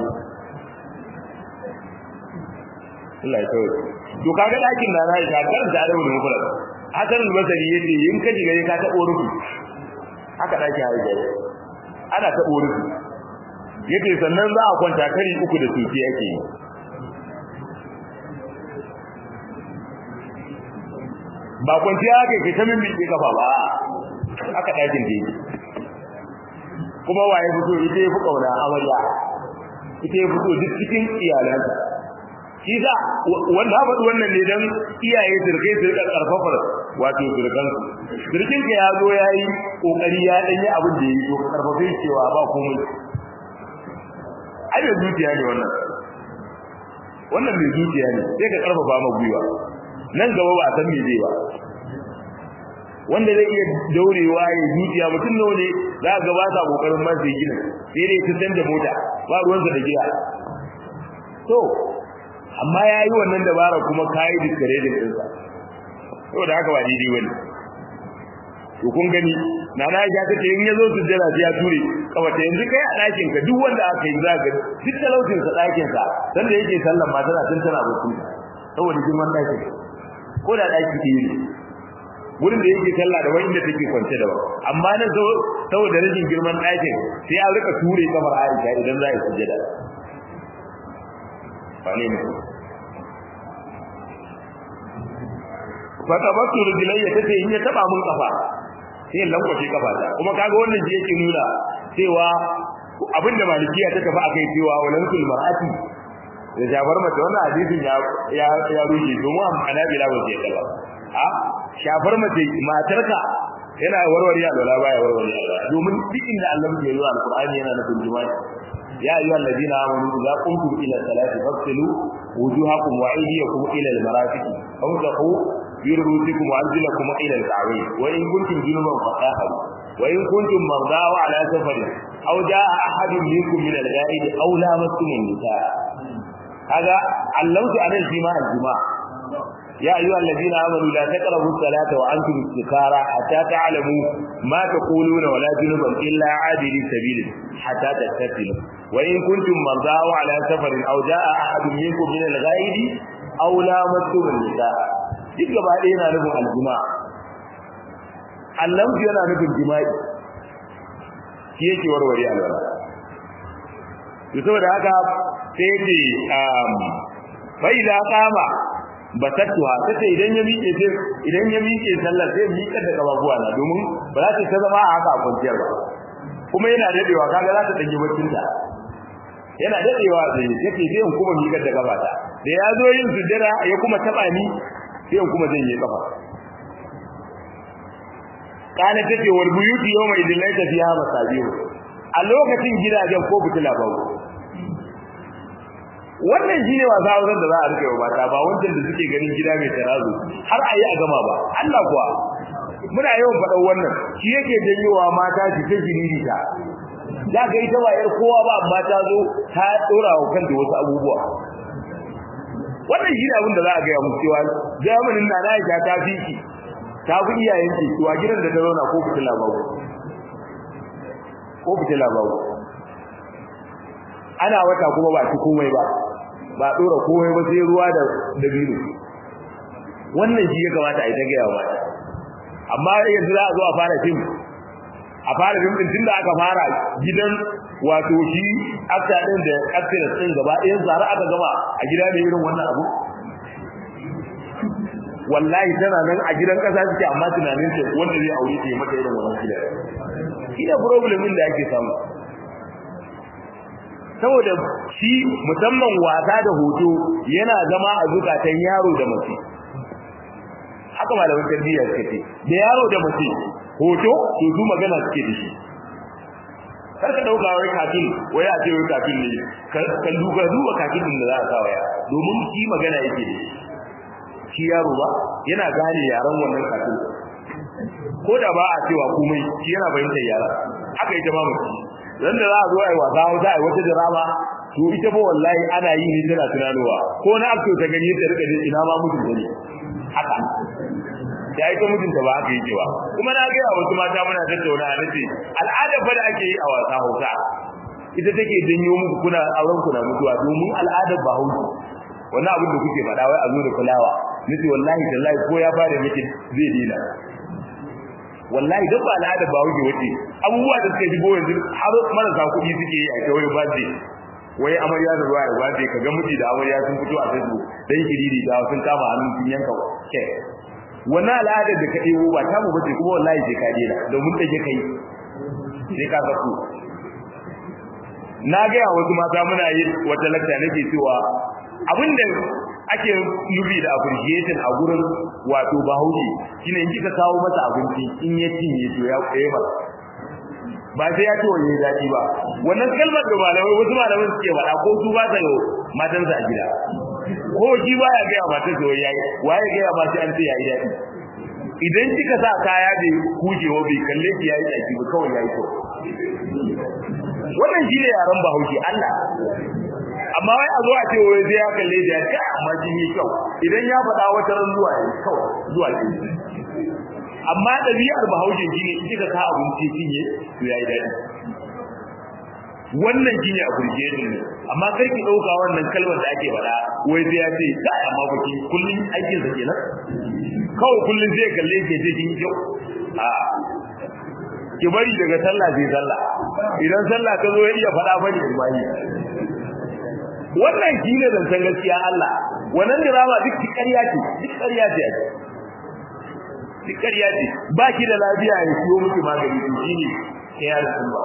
Allah ya tsaye to kaga dakin na na ka karanta da wani mufrad hasan al-basri yace in ka diga ka tabo rufi haka daki hayi gare ana tabo rufi yace sannan za a kwanta kari uku da sufi yake yi ba kwanciya haka ke ta mimmi ke kafa ba haka dakin da yake kuma waye fito ita ya fi kauna amarya ita ya fito duk cikin iyalansa shi za wanda ha faɗi wannan ne dan iyaye sirkai su rika karfafar wato sirkan su sirkin ka ya zo yayi kokari ya dan yi abin da yayi to karfafe cewa ba komai ai da zuciya ne wannan wannan mai zuciya ne sai ka karfafa ma gwiwa nan gaba ba a san me zai ba wanda zai iya daurewa ya zuciya mutum nawa ne za ga ba sa kokarin ma sai gina sai dai ta canza mota ba ruwansa da gida to amma ya yi wannan dabara kuma kayi discouraging ɗinsa saboda haka ba daidai wani to kun gani na na ya ta ce in ya zo su jira ya ture kawata yanzu kai a ɗakin ka duk wanda aka yi za ga duk talaucin sa ɗakin sa dan da yake sallan ma tana tun tana bacci saboda girman ɗakin ko da ɗaki ke yi wurin da yake sallah da wanda take kwance da ba amma nan saboda rashin girman ɗakin sai a rika ture kamar Aisha idan za a yi sujjada wane ne fatabattu rijlayya tace in ya taba mun kafa sai lankwace kafa ta kuma kaga wannan shi yake nuna cewa abinda malikiya ta tafi akai cewa walan kul mar'ati da shafar mace wannan hadisin ya ya ya rushe domin anabila ba ce kala a shafar mace matarka yana warware alwala baya warware alwala domin duk inda Allah ya yi alqur'ani yana nufin jima'i يا أيها الذين آمنوا إذا قمتم إلى الصلاة فاغسلوا وجوهكم وأيديكم إلى المرافق أمسحوا برؤوسكم وأرجلكم إلى الكعبين وإن كنتم جنبا فطهروا وإن كنتم مرضى على سفر أو جاء أحد منكم من الغائب أو لامستم النساء هذا علمت عن الجماع الجماع يا أيها الذين آمنوا لا تقربوا الصلاة وأنتم سكارى حتى تعلموا ما تقولون ولا جنبا إلا عابري سبيل حتى تغتسلوا وإن كنتم مرضى على سفر أو جاء أحد منكم من الغائب أو لامستم النساء duk gaba ɗaya yana nufin aljima allamsu yana nufin jima'i shi yake warware alwala to saboda haka sai ce fa idza qama basattuha sai idan ya miƙe sai idan ya miƙe sallar sai miƙe da kafafuwa na domin ba za ta zama a haka kwanciyar ba kuma yana dadewa kaga za ta danyi baccin ta yana dadewa sai yake sai in kuma miƙar da gabata da ya zo yin sujjada ya kuma taba ni sai in kuma zan yi kafa kana tace wal buyuti yawma idin laysa fiha masabihu a lokacin gidajen ko fitila babu wannan shine wasa wasan da za a rike wa mata ba wancan da suke ganin gida mai tarazo har ayi a gama ba Allah kuwa muna yawan faɗan wannan shi yake janyowa mata su ta jiriri ta za ka yi ta wayar kowa ba amma ta zo ta dora wa kanta wasu abubuwa wannan shi ne abin da za a gaya musu cewa zamanin na na ta fi ki ta fi iyayen ki to a gidan da ta zauna ko fitila babu ko fitila babu ana wata kuma ba ci komai ba ba dora komai ba sai ruwa da dabino wannan shi ya kamata a yi ta gaya wa mata amma yanzu za a zo a fara fim a fara fim din tunda aka fara gidan wato shi akta din da actress din gaba ɗayan zara aka gama a gida ne irin wannan abu wallahi tana nan a gidan kasa suke amma tunanin ta wanda zai aure ta mata irin wannan gida shi da problem din da ake samu saboda shi musamman wasa da hoto yana zama a zukatan yaro da mace haka malamin tarbiyya suka ce da yaro da mace hoto to su magana suke da shi kar ka dauka wai kafin wai a ce wai kafin ne kan duka duba kafin din da za a sa waya domin shi magana yake da shi shi yaro ba yana gane yaran wannan kafin ko da ba a cewa komai shi yana fahimtar yara haka ita ma mace dan da za a zo ai wasa wata ai wata drama to ita ba wallahi ana yi ne tana tunanowa ko na akto ta gani ta rika ina ma mutum ne haka da ita mutunta ba haka yake ba kuma na ga wasu mata muna tattauna a nace al'ada fa da ake yi a wasa Hausa ita take janyo muku kuna auren ku na mutuwa domin al'adar ba Hausa wannan abin da kuke faɗa wai a zo da fulawa nace wallahi tallahi ko ya fara miki zai dina wallahi duk ba al'ada ba wuce wace abubuwa da suka shigo yanzu har marasa kuɗi suke yi a kawai ba ce wai amarya da ruwa ba ce kaga miji da amarya sun fito a Facebook dan kiriri da sun kama hannun sun yanka ke wannan al'adar da ka ɗebo ba ta mu bace kuma wallahi sai ka dena domin take kai sai ka ga ku na ga wasu mata muna yi wata lakta nake cewa abinda ake nufi da appreciation a gurin wato bahaushe shine in kika kawo masa abinci in ya cinye to ya koye ba ba sai ya ce wa yayi daɗi ba wannan kalmar da malamai wasu malamai suke faɗa ko su ba ta yi matansa a gida ko shi ba ya gaya matar sa yayi waye gaya ma sai an ce yayi daɗi idan kika sa kaya bai kujewa bai kalle ki yayi daɗi ba kawai yayi to wannan shine yaran bahaushe Allah amma wai a zo a ce wai sai ya kalle da ya amma jin yi kyau idan ya faɗa wata ran zuwa yayi kawai zuwa ce amma ɗabi'ar bahaushe shine in kika ka abinci cinye to yayi daɗi wannan shine appreciation ne amma kar ki dauka wannan kalmar da ake faɗa wai sai ya ce kai amma baki kullun aikin sa kenan kawai kullun zai kalle ke ce kin kyau a ki bari daga sallah sai sallah idan sallah ta zo ya iya faɗa bane imani wannan shine zancen gaskiya Allah wannan drama duk ƙarya ce duk ƙarya ce duk ƙarya ce ba ki da lafiya ya siyo miki magani to shine kiyar sun ba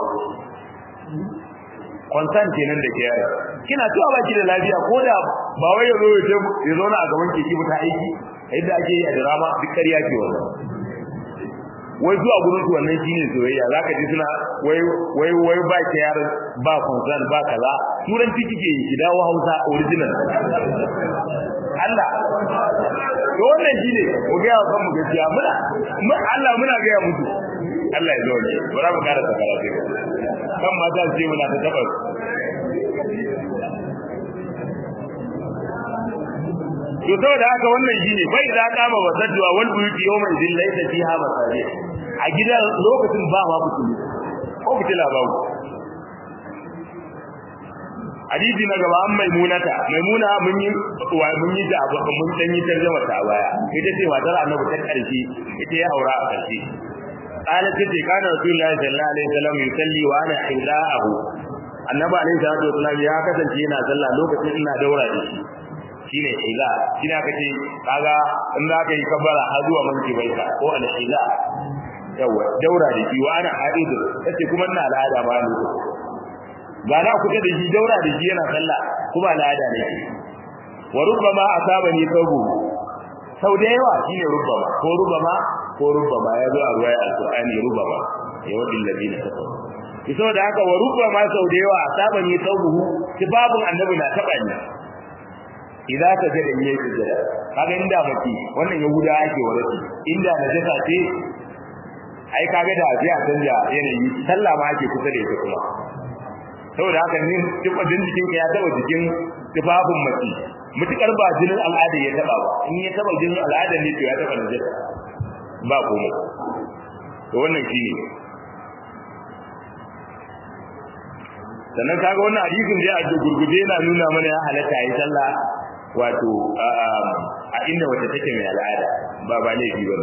consent kenan da kiyar kina cewa ba ki da lafiya ko da ba wai yazo ya zo na a gaban ki ki ta aiki yadda ake yi a drama duk ƙarya ce wannan wai zuwa gurin su wannan shine soyayya zaka ji suna wai wai wai ba kiyar ba consent ba kaza turanci kike yi ki dawo Hausa original Allah to wannan shine mu ga kan mu gaskiya muna Allah muna ga ya mutu Allah ya zo ne bara mu karanta karatu kan mata ce muna ta taba to saboda haka wannan shine bai da kama wasadwa wal buyuti yawma idin laysa fiha masajid a gidan lokacin ba ma fitili ko fitila ba a hadisi na gaba an maimunata maimuna mun yi wa mun yi da mun dan yi tarjuma ta baya ita ce matar annabi ta karshe ita ya aura a karshe قالت تتي كان رسول الله صلى الله عليه وسلم يصلي وانا حذاءه annabi alaihi salatu wasallam ya kasance yana sallah lokacin ina daura da shi shine hiza shine aka ce kaga in za ka yi kabbara har zuwa manki bai ka ko al hiza yawa daura da shi wa ana haidu yace kuma ina al'ada ba ne ga na kuka da shi daura da shi yana sallah kuma al'ada ne wa rubbama asabani sabu sau da yawa shine rubbama ko rubbama ko rubbama ya zo a ruwaya alqur'ani rubbama ya wadin ladina kafaru kiso da haka wa rubbama sau da yawa asabani sabuhu tibabun annabi na taba ni idan ka ga da yayi sujada kaga inda maki wannan yahuda ake warati inda najasa ce ai kaga da abiya canja yanayi sallah ma ake kusa da ita kuma saboda haka ne tibadin jikin ka ya taba jikin tibabun maki mutukar ba jinin al'ada ya taba ba in ya taba jinin al'ada ne to ya taba najasa ba komai to wannan shine sannan kaga wannan hadisin dai a gurguje yana nuna mana ya halatta yi sallah wato a inda wata take mai al'ada ba ba laifi ba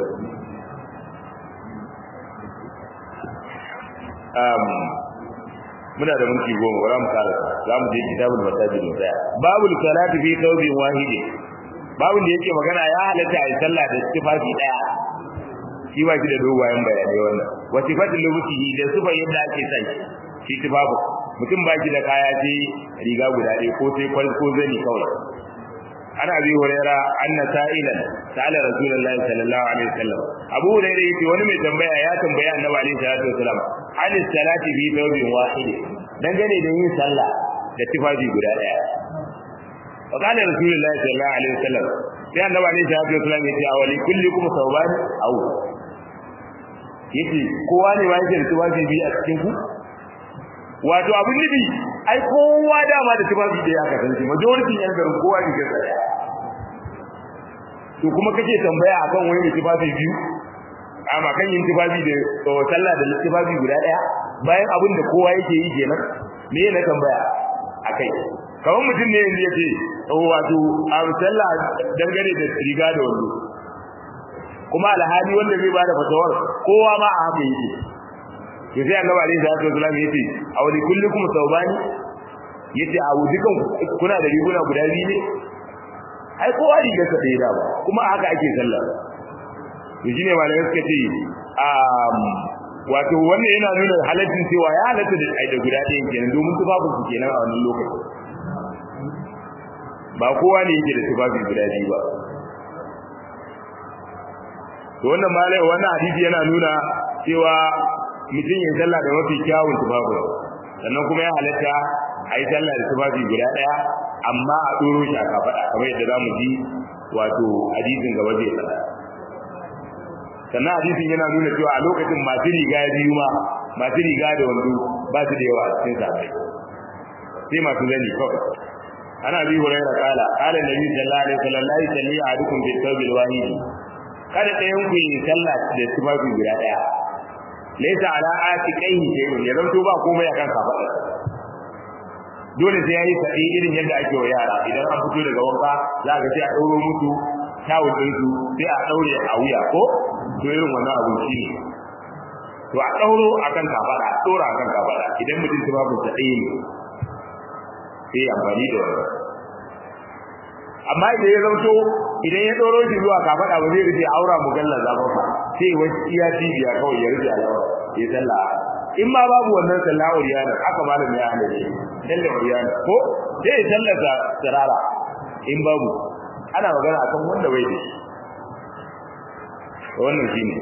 um muna da minti goma bara mu kara za mu je kitabul masajid mu tsaya babul salati fi thawbin wahidi babun da yake magana ya halatta yi sallah da tufafi daya shi ba shi da dogayen bayanai wannan wa sifatul lubsihi da sifar yadda ake sai shi tufafu mutum ba shi da kaya ce riga guda ɗaya ko sai kwal ko zani kawai ana abi huraira anna sa'ilan sa'ala rasulullahi sallallahu alaihi wasallam abu huraira yace wani mai tambaya ya tambaya annabi alaihi salatu wasallam an salati fi thawbin wahid dangane da yin sallah da tufafi guda ɗaya wa kana rasulullahi sallallahu alaihi wasallam sai annabi alaihi salatu wasallam yace awali kullikum thawban aw yace kowa ne ba yake da tufafi biyu a cikin ku wato abin nufi ai kowa dama da tufafi da ya kasance majority yan garin kowa ne ga tsaya to kuma kake tambaya akan wani tufafi biyu amma kan yin tufafi da sallah da tufafi guda daya bayan abin da kowa yake yi kenan me ne tambaya akai kawai mutum ne yanzu yace wato a sallah dangane da riga da wando kuma alhali wanda zai bada fatawar kowa ma a haka yake to sai annabi alaihi salatu wasallam yace a wani kullukum saubani yace a dukan kuna da riguna guda biyu ne ai kowa riga sa da ba kuma haka ake sallah to shine malamai suka ce um wato wannan yana nuna halaccin cewa ya halatta da ai da guda ɗaya kenan domin tufafin su kenan a wannan lokacin ba kowa ne yake da tufafi guda biyu ba to wannan malai wannan hadisi yana nuna cewa mutum ya sallah da mafi kyawun tufafi sannan kuma ya halatta a yi sallah da tufafi guda ɗaya amma a ɗoro shi a kafaɗa kamar yadda za mu ji wato hadisin gaba zai faɗa sannan hadisin yana nuna cewa a lokacin masu riga biyu ma masu riga da wando ba su da yawa a cikin safai sai masu zani kawai ana bi huraira kala kala nabi sallallahu alaihi wasallam la yusalli ahadukum bi thawbil wahid kada ɗayan ku yi sallah da tufafi guda ɗaya laysa ala atiqaihi shay'un ya zanto ba komai akan kafaɗa dole sai yayi sadi irin yadda ake wa yara idan an fito daga wanka za ka sai a ɗauro musu tawul din su sai a ɗaure a wuya ko to irin wannan abu shi ne to a ɗauro akan kafaɗa a ɗora akan kafaɗa idan mutum tufafin sa ɗaya ne sai amfani da wannan amma idan ya zauto idan ya ɗoro shi zuwa kafaɗa ba zai rufe aura mugalla zama ba sai wani iya cibiya kawai ya rufe alawa ya sallah in ma babu wannan sallah uriyana aka malam ya hana shi sallah uriyana ko sai ya sallata tsirara in babu ana magana akan wanda bai da shi wannan shine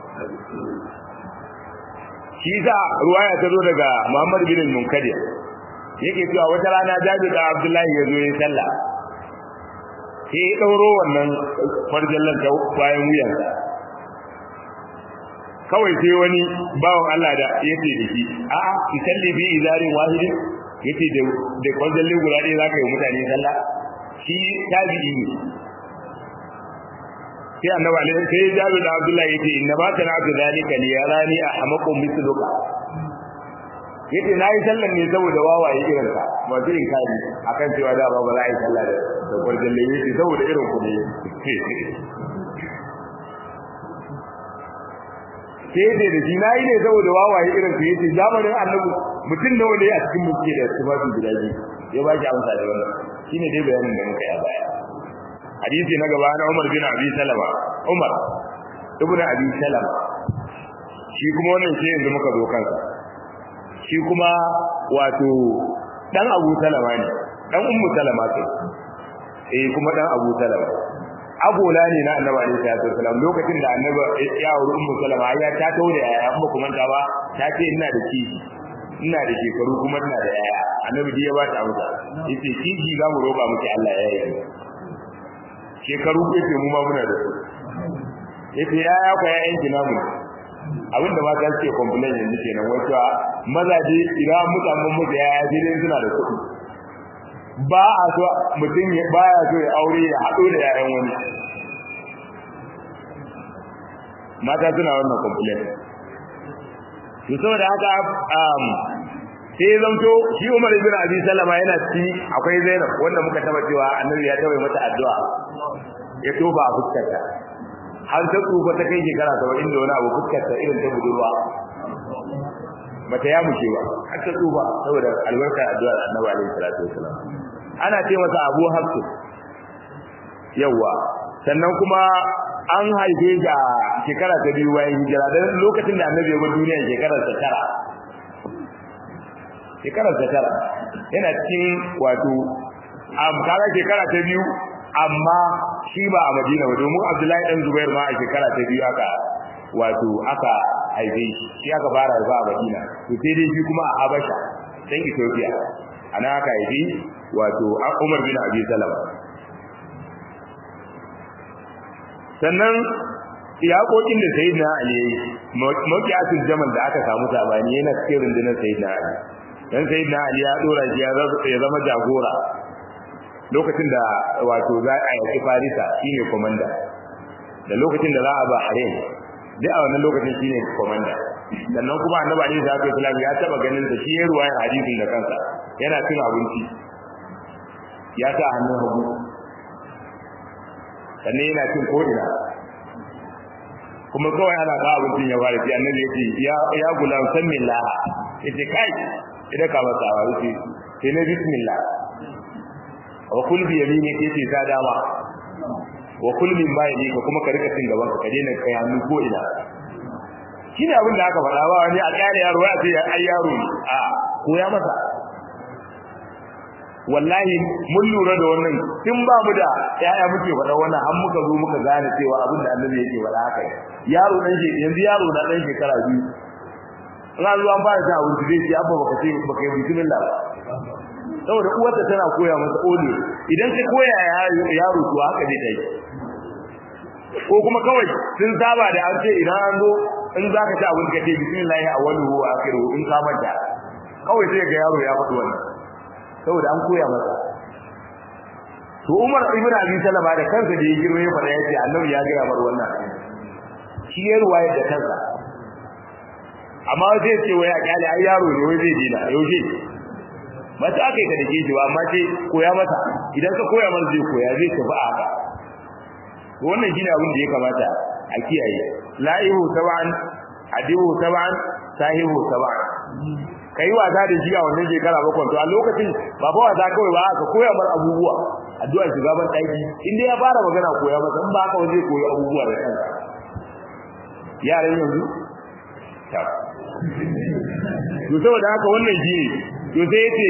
shi za ruwaya ta zo daga Muhammad bin Munkadir yake cewa wata rana Jabir da Abdullahi ya zo yin sallah sai ya dauro wannan farjallan ta bayan wuyansa kawai sai wani bawan Allah da yace da shi a'a ki salli bi izarin wahidin yace da da farjallin guda ɗaya zaka yi mutane sallah shi tabi'i ne sai annabi alaihi sai jabi da abdullahi yace inna ba kana abdu zalika li yarani ahmaqu mithluka yace nayi sallan ne saboda wawaye irin ka ba zai kari akan cewa da ba ba za a yi sallah da da gurjin da yace saboda irin ku ne sai dai da shi nayi ne saboda wawaye irin ka yace zamanin annabi mutum nawa ne a cikin muke da tufafi guda biyu ya ba ki amsa da wannan shine dai bayanin da muka yi a baya hadisi na gaba na Umar bin Abi Salama Umar ibn Abi Salama shi kuma wannan sai yanzu muka zo kansa shi kuma wato dan Abu Salama ne dan Ummu Salama ce eh kuma dan Abu Salama agola ne na Annabi alaihi salatu wasallam lokacin da Annabi ya auri Ummu Salama ya ta taure yaya amma kuma ta ba ta ce ina da kishi ina da shekaru kuma ina da yaya Annabi ya ba ta amsa yace kishi za mu roba miki Allah ya yi shekaru ko ce mu ma muna da su yace yaya ko yayan ki namu abinda mata suke complain yanzu kenan wato mazaje idan mutanen mutu yaya dai suna da kuɗi ba a so mutum ya baya so ya aure ya haɗo da yayan wani mata suna wannan complain to saboda haka um sai zanto shi Umar ibn Abi Salama yana ci akwai Zainab wanda muka taba cewa Annabi ya tawaye mata addu'a ya toba a fuskarta har ta tsufa ta kai shekara 70 da wani abu fuskarta irin ta budurwa bata ya mushe ba har ta tsufa saboda albarkar addu'ar Annabi alaihi salatu wasallam ana ce masa Abu Hafs yawa sannan kuma an haife shi a shekara ta biyu bayan hijira dan lokacin da Annabi ya bar duniya shekarar ta tara shekarar ta tara yana cikin wato am kaga shekara ta biyu amma shi ba a Madina ba domin Abdullahi dan Zubair ma a shekara ta biyu aka wato aka haife shi shi aka fara ba a Madina to sai dai shi kuma a Habasha dan Ethiopia ana aka haife wato Umar bin Abi Salama sannan iyakokin da sayyidina Ali makiyatul jamal da aka samu sabani yana cikin rundunar sayyidina Ali dan sayyidina Ali ya dora shi ya zama jagora lokacin da wato za a yi Farisa shine komanda da lokacin da za a ba Harim duk a wannan lokacin shine komanda sannan kuma annabi Ali sallallahu alaihi wasallam ya taba ganin da shi ya ruwaya hadisin da kansa yana cin abinci ya sa hannun hagu sannan yana cin ko'ina kuma kawai ana ka abincin ya fara ci annabi ya ce ya gulam san min laha ya ce kai idan ka masa wa ya ce sai na bismillah wa kul bi yamini ke ce ta dama wa kul min ba yadi ka kuma ka rika cin gaban ka daina kai hannu ko ina shine abin da aka faɗa ba wani a ƙare yaro ya ce ai yaro ne a koya masa wallahi mun lura da wannan tun ba mu da yaya muke faɗa wannan har muka zo muka gane cewa abin da annabi yake faɗa haka yaro dan shi yanzu yaro na dan shekara biyu in an zo an fara cin abinci zai ce abba baka ce baka yi bismillah ba saboda uwarta tana koya masa ole idan ka koya yaro to haka zai tayi ko kuma kawai sun saba da an ce idan an zo in za ka ci abinci ka ce bismillah awwaluhu wa akhiruhu in ka manta kawai sai ga yaro ya faɗi wannan saboda an koya masa to Umar ibn Abi Salama da kansa da ya girme ya fada yace Annabi ya gaya mar wannan shi ya ruwaya da kansa amma zai ce wai a kyale ai yaro ne wai zai dina yaushe mata aka yi ka dake shi ba amma ce koya masa idan ka koya masa zai koya zai tafi a haka to wannan shine abin da ya kamata a kiyaye la'ihu sab'an adihu sab'an sahihu sab'an kai wasa da shi a wannan shekara bakwai to a lokacin ba fa wasa kawai ba ka koya mar abubuwa addu'a shiga ban daki in dai ya fara magana koya masa in ba haka ba zai koyi abubuwa da kansa yaran yanzu ta to saboda haka wannan shi ne to sai yace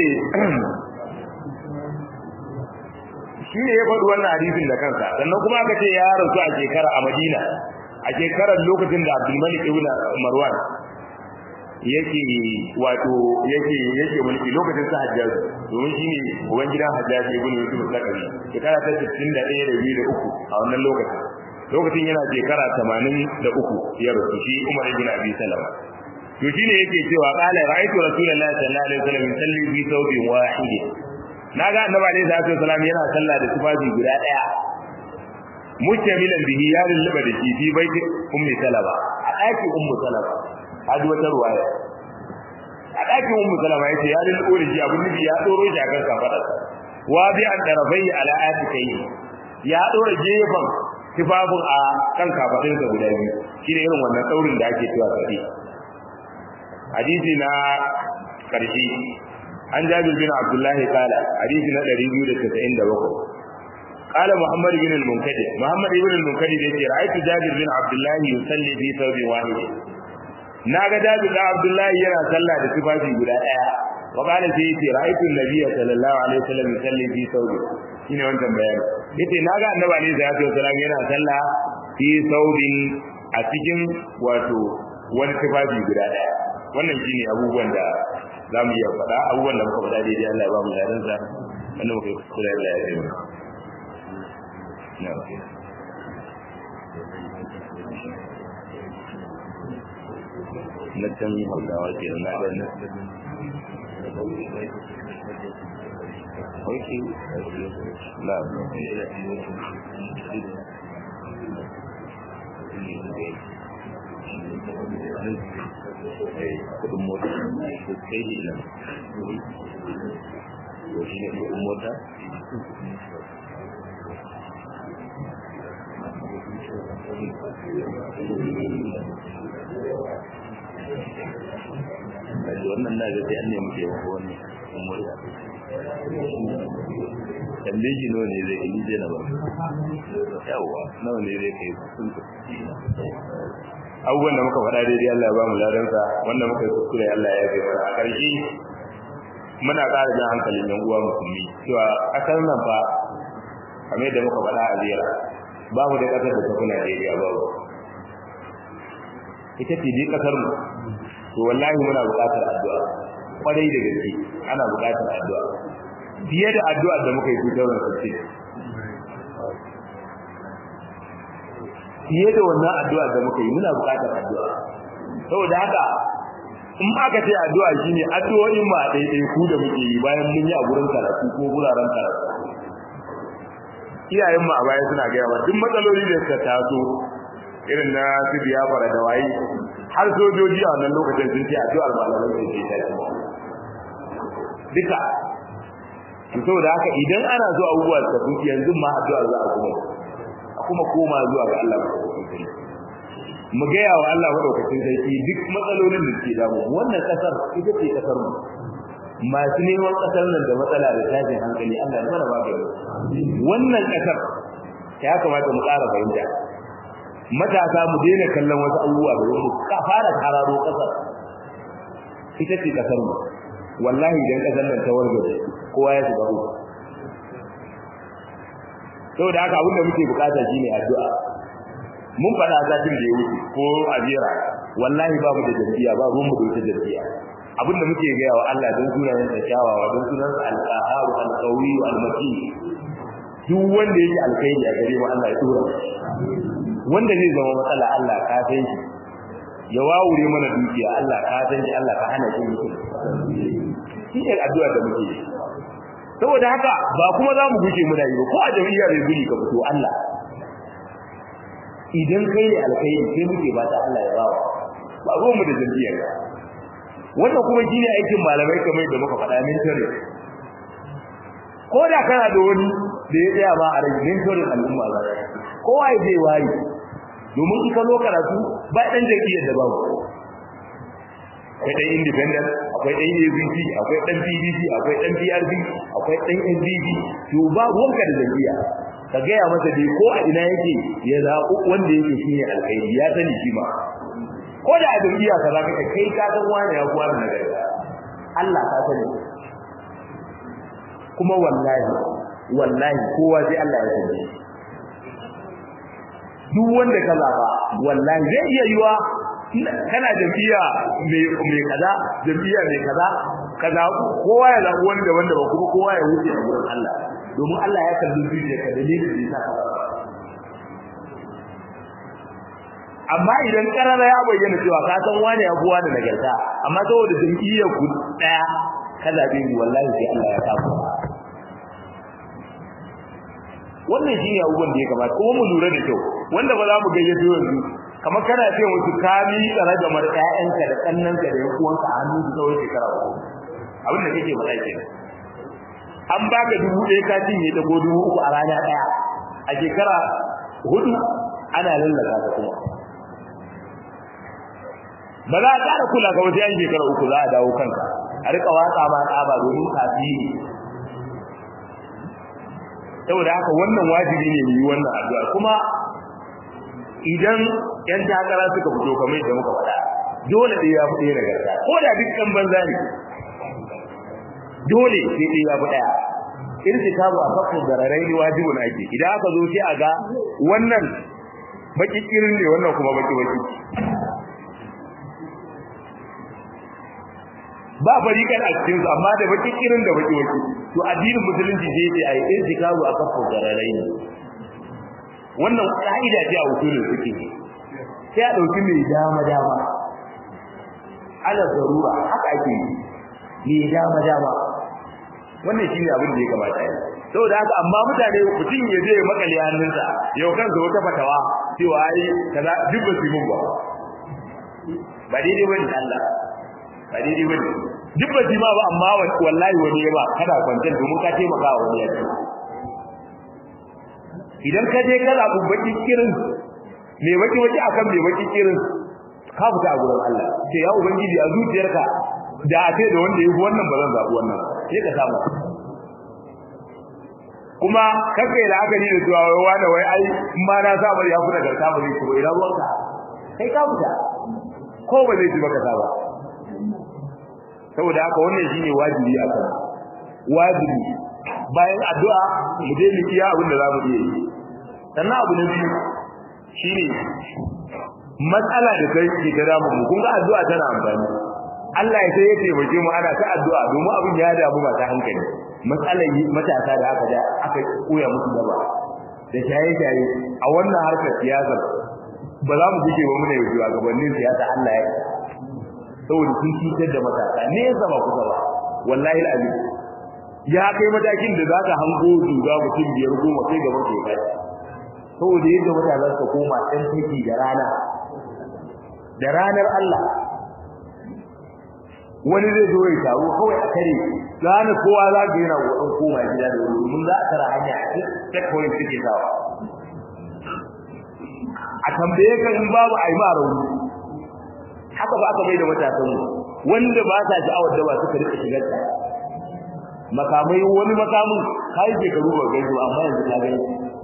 shi ne ya faɗi wannan hadisin da kansa sannan kuma aka ce ya rasu a shekara a Madina a shekarar lokacin da Abdul Malik ibn Marwan yake wato yake yake mulki lokacin sa Hajjaj domin shine uban gidan Hajjaj ibn Yusuf Zakari shekara ta 61 da 2 da 3 a wannan lokacin lokacin yana shekara 83 ya rasu shi Umar ibn Abi Salama to shine yake cewa qala ra'aytu rasulullahi sallallahu alaihi wasallam yusalli bi thawbin wahid naga annabi alaihi salatu wasallam yana sallah da tufafi guda daya mutamilan bihi ya lullaba da shi fi baiti ummi salama a ɗakin ummu salama hadi wata ruwaya a dakin ummu salama yace ya lil urji abun nabi ya doro shi akan kafadarsa wa bi an darafai ala atikai ya dora gefen tifafin a kan kafadinsa guda biyu shine irin wannan daurin da ake cewa sadi hadisi na karshe an jabir bin abdullahi kala hadisi na 297 قال محمد بن المنكدر محمد بن المنكدر يقول رأيت جابر بن عبد الله يصلي في ثوب واحد naga Jabir da Abdullahi yana sallah da tufafi guda daya wa kana sai yace ra'aytu an-nabiy sallallahu alaihi wasallam yusalli fi thawbi shine wannan bayani yace naga annabi alaihi salatu wasallam yana sallah fi thawbin a cikin wato wani tufafi guda daya wannan shine abubuwan da zamu iya faɗa abubuwan da muka faɗa daidai Allah ya ba mu ladan sa wannan muka kula da ya yi na'am na can hausawa ke na ga na ok na kudin mota ko kai ne nan ko shi ne kudin mota kaji wannan na ga sai an nemi taimako wannan umuriya tambaye shi nawa ne zai yi je na ba yawa nawa ne zai kai sun abubuwan da muka faɗa daidai Allah ya ba mu ladansa wanda muka yi kuskure Allah ya yi a ƙarshe muna ƙara jan hankalin yan uwa musulmi cewa ƙasar nan fa kamar yadda muka faɗa a ziyara ba mu da ƙasar da ta kuna Najeriya ba ita ce dai ƙasar mu to wallahi muna buƙatar addu'a kwarai da gaske ana buƙatar addu'a fiye da addu'ar da muka yi tutar da sace fiye da wannan addu'ar da muka yi muna buƙatar addu'a saboda haka in aka ce addu'a shine addu'o'in ma daidai ku da muke yi bayan mun yi a gurin karatu ko guraren karatu iyayen mu a baya suna gaya wa duk matsaloli da suka taso irin na su biya fara da waye har sojoji a wannan lokacin sun ce addu'ar malamai ce ce ta duka to saboda haka idan ana so abubuwa su tafi yanzu ma addu'a za a kuma a kuma koma zuwa ga Allah madaukakin sarki mu gaya wa Allah madaukakin sarki duk matsalolin da ke damu wannan kasar ita ce kasar mu masu neman kasar nan da matsala da tashin hankali Allah ya mana magani wannan kasar ya kamata mu ƙara fahimta matasa mu daina kallon wasu abubuwa da mu ka fara kararo kasar ita ce kasar mu wallahi idan kasar nan ta wargaje kowa ya shiga uku saboda haka abin da muke bukata shine addu'a mun faɗa zatin da ya wuce ko a jera wallahi babu da jam'iyya ba ruwan mu da wata jam'iyya abin da muke gaya wa Allah don sunayen sa kyawawa don sunan sa al-qahhar al-qawi al-mati duk wanda yake alkhairi a gare mu Allah ya tura wanda zai zama matsala Allah ka san shi ya wawure mana dukiya Allah ka san shi Allah ka hana shi mutum shi ne addu'a da muke yi saboda haka ba kuma za mu guje muna yi ba ko a jami'a bai guri ka fito Allah idan kai ne alkhairi sai muke ba ta Allah ya bawa ba zo mu da jami'a wannan kuma shine aikin malamai kamar da muka faɗa min tare ko da kana da wani da ya tsaya ba a rage min tare al'umma za kowa ya zai wayi domin in ka zo karatu ba dan jam'iyyar da babu akwai dan independent akwai dan APC akwai dan PDP akwai dan PRP akwai dan NDP to ba wanka da jam'iyya ka ga ya masa dai ko a ina yake ya zaɓi wanda yake shine alkhairi ya sani shi ma ko da a jam'iyya ka zaka kai ka san wani ya kuwa da nagari Allah ka sani kuma wallahi wallahi kowa sai Allah ya sani duk wanda ka zaba wallahi zai iya yiwa kana jam'iyya mai mai kaza jam'iyya mai kaza kaza kowa ya zabi wanda wanda ba kuma kowa ya wuce a gurin Allah domin Allah ya kalli zuciya ka dalilin da yasa amma idan karara ya bayyana cewa ka san wani ya buwa da nagarta amma saboda jam'iyyar ku daya ka zabe ni wallahi sai Allah ya kafa wannan shine abubuwan da ya kamata kuma mu lura da kyau wanda ba za mu gayyato yanzu kamar kana ce musu ka mi tsara da mar ƴaƴanka da kannanka da yankuwanka a hannun su tsawon shekara uku abin da kake faɗa kenan an baka dubu ɗaya ka cinye ta ko dubu uku a rana ɗaya a shekara hudu ana lallaka ka kuma ba za a ƙara kula ka wasu yan shekara uku za a dawo kanka a rika watsa ma tsaba domin kafi ne saboda haka wannan wajibi ne yi wannan addu'a kuma idan yan takara suka fito kamar yadda muka faɗa dole ɗaya ya fi ɗaya nagarta ko da duk ɗan banza ne dole sai ɗaya ya fi ɗaya irtikabu a fakku dararai ne wajibun ake idan aka zo sai a ga wannan baki kirin ne wannan kuma baki baki ba farikan a cikin su amma da baki kirin da baki baki to addinin musulunci sai ce ai irtikabu a fakku dararai ne wannan ka'ida ce a usulul fiqh sai a dauki mai dama dama ala zarura haka ake yi mai dama dama wannan shine abin da ya kamata yi saboda haka amma mutane mutum ya je makale hannunsa yau kansa wata fatawa cewa ai kaza duk ba su mun ba ba daidai bane Allah ba daidai bane duk ba su ma ba amma wallahi wani ya ba kada kwantar domin ka taimaka wa wani ya idan ka je kana baki kirin me baki baki akan me baki kirin ka fita a gurin Allah sai ya ubangiji a zuciyarka da a ce da wanda ya wannan ba zan zabi wannan sai ka samu kuma kake da aka ni da cewa wai wani wai ai in ma na sa bari ya fita garka ba zai ci ba ina ruwanka kai ka fita ko ba zai ci baka sa ba saboda haka wannan shine wajibi a kan wajibi bayan addu'a mu je mu iya abin da za mu iya yi sannan abu na biyu shine matsala da kai ke ta damu mu kun ga addu'a tana amfani Allah ya sai ya taimake mu ana ta addu'a domin abin ya damu ba ta hankali matsalar matasa da aka da aka koya musu gaba da shaye-shaye a wannan harkar siyasar ba za mu guje ba muna yau gabanin siyasa Allah ya saboda sun cutar da matasa ne ya zama kusa ba wallahi al'azim ya kai matakin da za ka hango zuga mutum biyar goma sai gaban ke kai saboda yadda matasa suka koma ɗan teki da rana da ranar Allah wani zai zo ya taro kawai a kare gane kowa za ga yana wadon koma gida da wuri mun za a tara hanya a check point suke sawa a tambaye ka in babu a yi ma rauni haka ba aka bai da matasan mu wanda ba sa sha'awar da ba suka rika shigar ta makamai wani makamin kai shekaru ba gaisu amma yanzu ka gani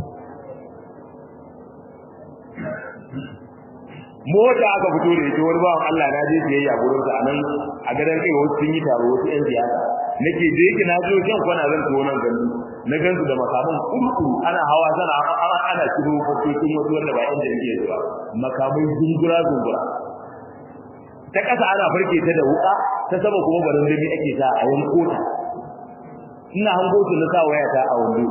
mota aka fito da ita wani bawan Allah na je siyayya gurin sa anan a gadan kai wasu sun yi taro wasu yan siyasa nake je yake na zo kan kwana zan tuwo nan gani na gansu da makaman kurkuru ana hawa sana ana shigo fasokin wasu wanda ba yan jam'iyyar ba makamai zungura zungura ta kasa ana farke ta da wuka ta sama kuma barin zami ake sa a yanko ta ina hango su na sa waya ta a wando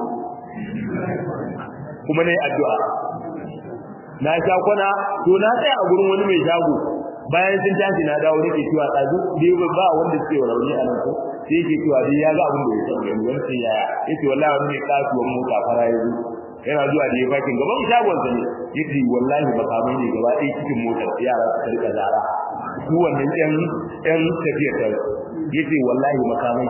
kuma nayi addu'a na sha kwana to na tsaya a gurin wani mai shago bayan sun tashi na dawo nake cewa tsazu dai ba wanda suke rauni a nan ko sai yake cewa dai ya ga abin da ya tsaya ne wani sai yaya yace wallahi wani mai kasuwan mota fara yazo yana zuwa da ya fakin gaban shagon sa ne yace wallahi ba kamar ne gaba ɗaya cikin motar yara su rika zara su wannan ƴan ƴan tafiyar ta yace wallahi makamai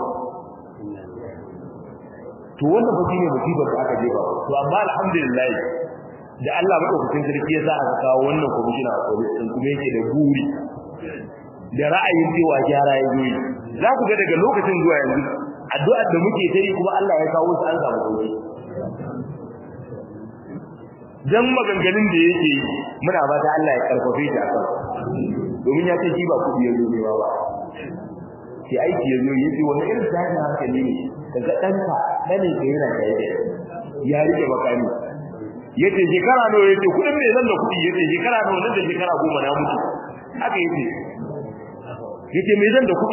to wannan ba shine musibar da aka jefa to amma alhamdulillah da Allah madaukakin sarki ya sa aka kawo wannan commissioner a police din kuma yake da guri da ra'ayin cewa gyara ya zo za ku ga daga lokacin zuwa yanzu addu'ar da muke ta yi kuma Allah ya kawo su an samu sauki dan maganganun da yake yi muna ba ta Allah ya karfafe shi akan domin ya ce shi ba kudi ya zo ne ba shi aiki ya zo yace wani irin tashin hankali ne daga ɗanka ɗanin ka yana shaye ya rike makami yace shekara nawa yace kudin me zan da kudi yace shekara nawa nan da shekara goma na mutu haka yace yace me zan da kudi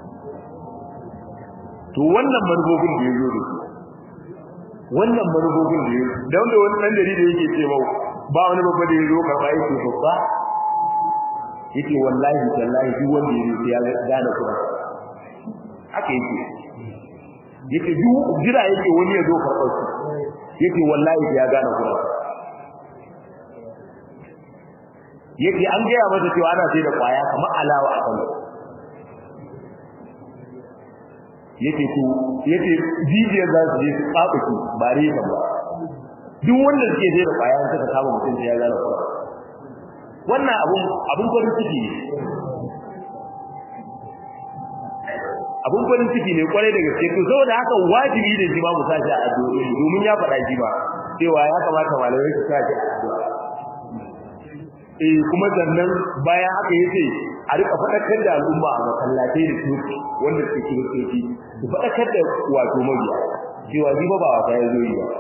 to wannan manufofin da yazo da su wannan manufofin da yazo da wanda wani dan dari da yake ce mau ba wani babba da yazo karba yake babba yake wallahi tallahi duk wanda yazo ya gane kuma haka yake yake duk jira yake wani yazo karɓar su yake wallahi ya gane kuma yace an gaya masa cewa ana sai da kwaya kamar alawa a Kano yace to yace jijiyar za su je su tsakuki ba reza ba duk wanda suke sai da kwaya suka kama mutum sai ya gane kuwa wannan abun abun farin ciki ne abun farin ciki ne kwarai da gaske to saboda haka wajibi ne shi ma mu sa shi a addu'a domin ya faɗa shi ba cewa ya kamata malamai su sa shi a addu'a eh kuma sannan bayan haka yace a rika faɗakar da al'umma a masallatai da coci wanda suke kiristoci su faɗakar da wato mabiya cewa ni ba ba wata ya zo yi ba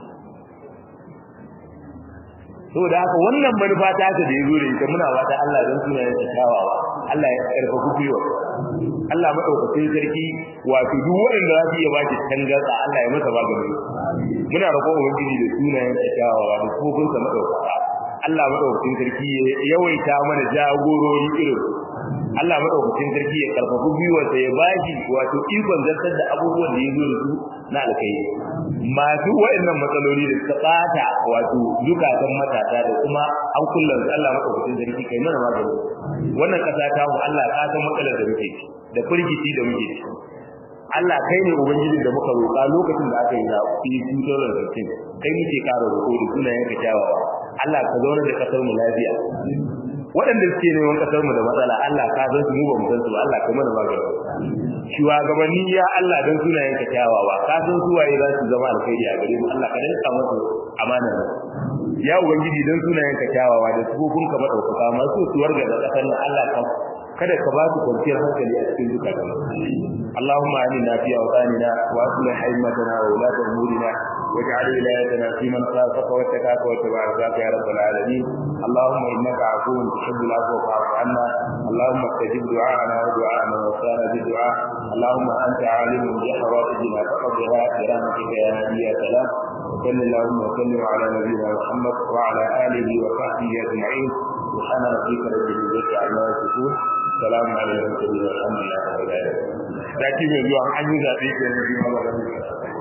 saboda haka wannan manufa ta ta da yazo da ita muna fata Allah dan sunayen sa kyawawa Allah ya karfafa gwiwa Allah madaukakin sarki wato duk wanda za su iya baki tangarda Allah ya masa magani muna roƙon ubangiji da sunayen sa kyawawa da kofin sa madaukaka Allah madaukakin sarki ya yawaita mana jagorori irin Allah madaukakin sarki ya karfafa gwiwar sa ya bashi wato ikon zartar da abubuwan da yazo da su na alkai masu waɗannan matsaloli da suka bata wato zukatan matasa da kuma an kullum Allah madaukakin sarki kai mana magani wannan kasa ta mu Allah ka san matsalar da muke da firgici da muke ciki Allah kai ne ubangiji da muka roƙa lokacin da aka yi zaɓi 2015 kai muke ƙara roƙo da sunayen ka kyawawa Allah ka zauna da kasar mu lafiya waɗanda suke neman kasar mu da matsala Allah ka san su mu ba mu san su ba Allah kai mana magani shugabanni ya Allah dan sunayen ka kyawawa ka san su waye za su zama alkhairi a gare mu Allah ka dinka musu amana ya ubangiji dan sunayen ka kyawawa da sufofin ka madaukaka masu tuwar ga kasar nan Allah ka kada ka ba su kwanciyar hankali a cikin zukatan اللهم آمنا في أوطاننا وأصلح أئمتنا وولاة أمورنا واجعل ولايتنا في من خافك واتقاك واتبع رضاك يا رب العالمين اللهم إنك عفو تحب العفو فاعف عنا اللهم استجب دعاءنا ودعاء من وصانا بالدعاء اللهم أنت عالم بحوائجنا فقضها برحمتك يا نبي يا سلام وصل اللهم وسلم على نبينا محمد وعلى آله وصحبه أجمعين سبحان ربك رب العزة عما يصفون السلام على المرسلين والحمد لله رب العالمين. Sati mai zuwa an yi zaɓe ke yanzu ma ba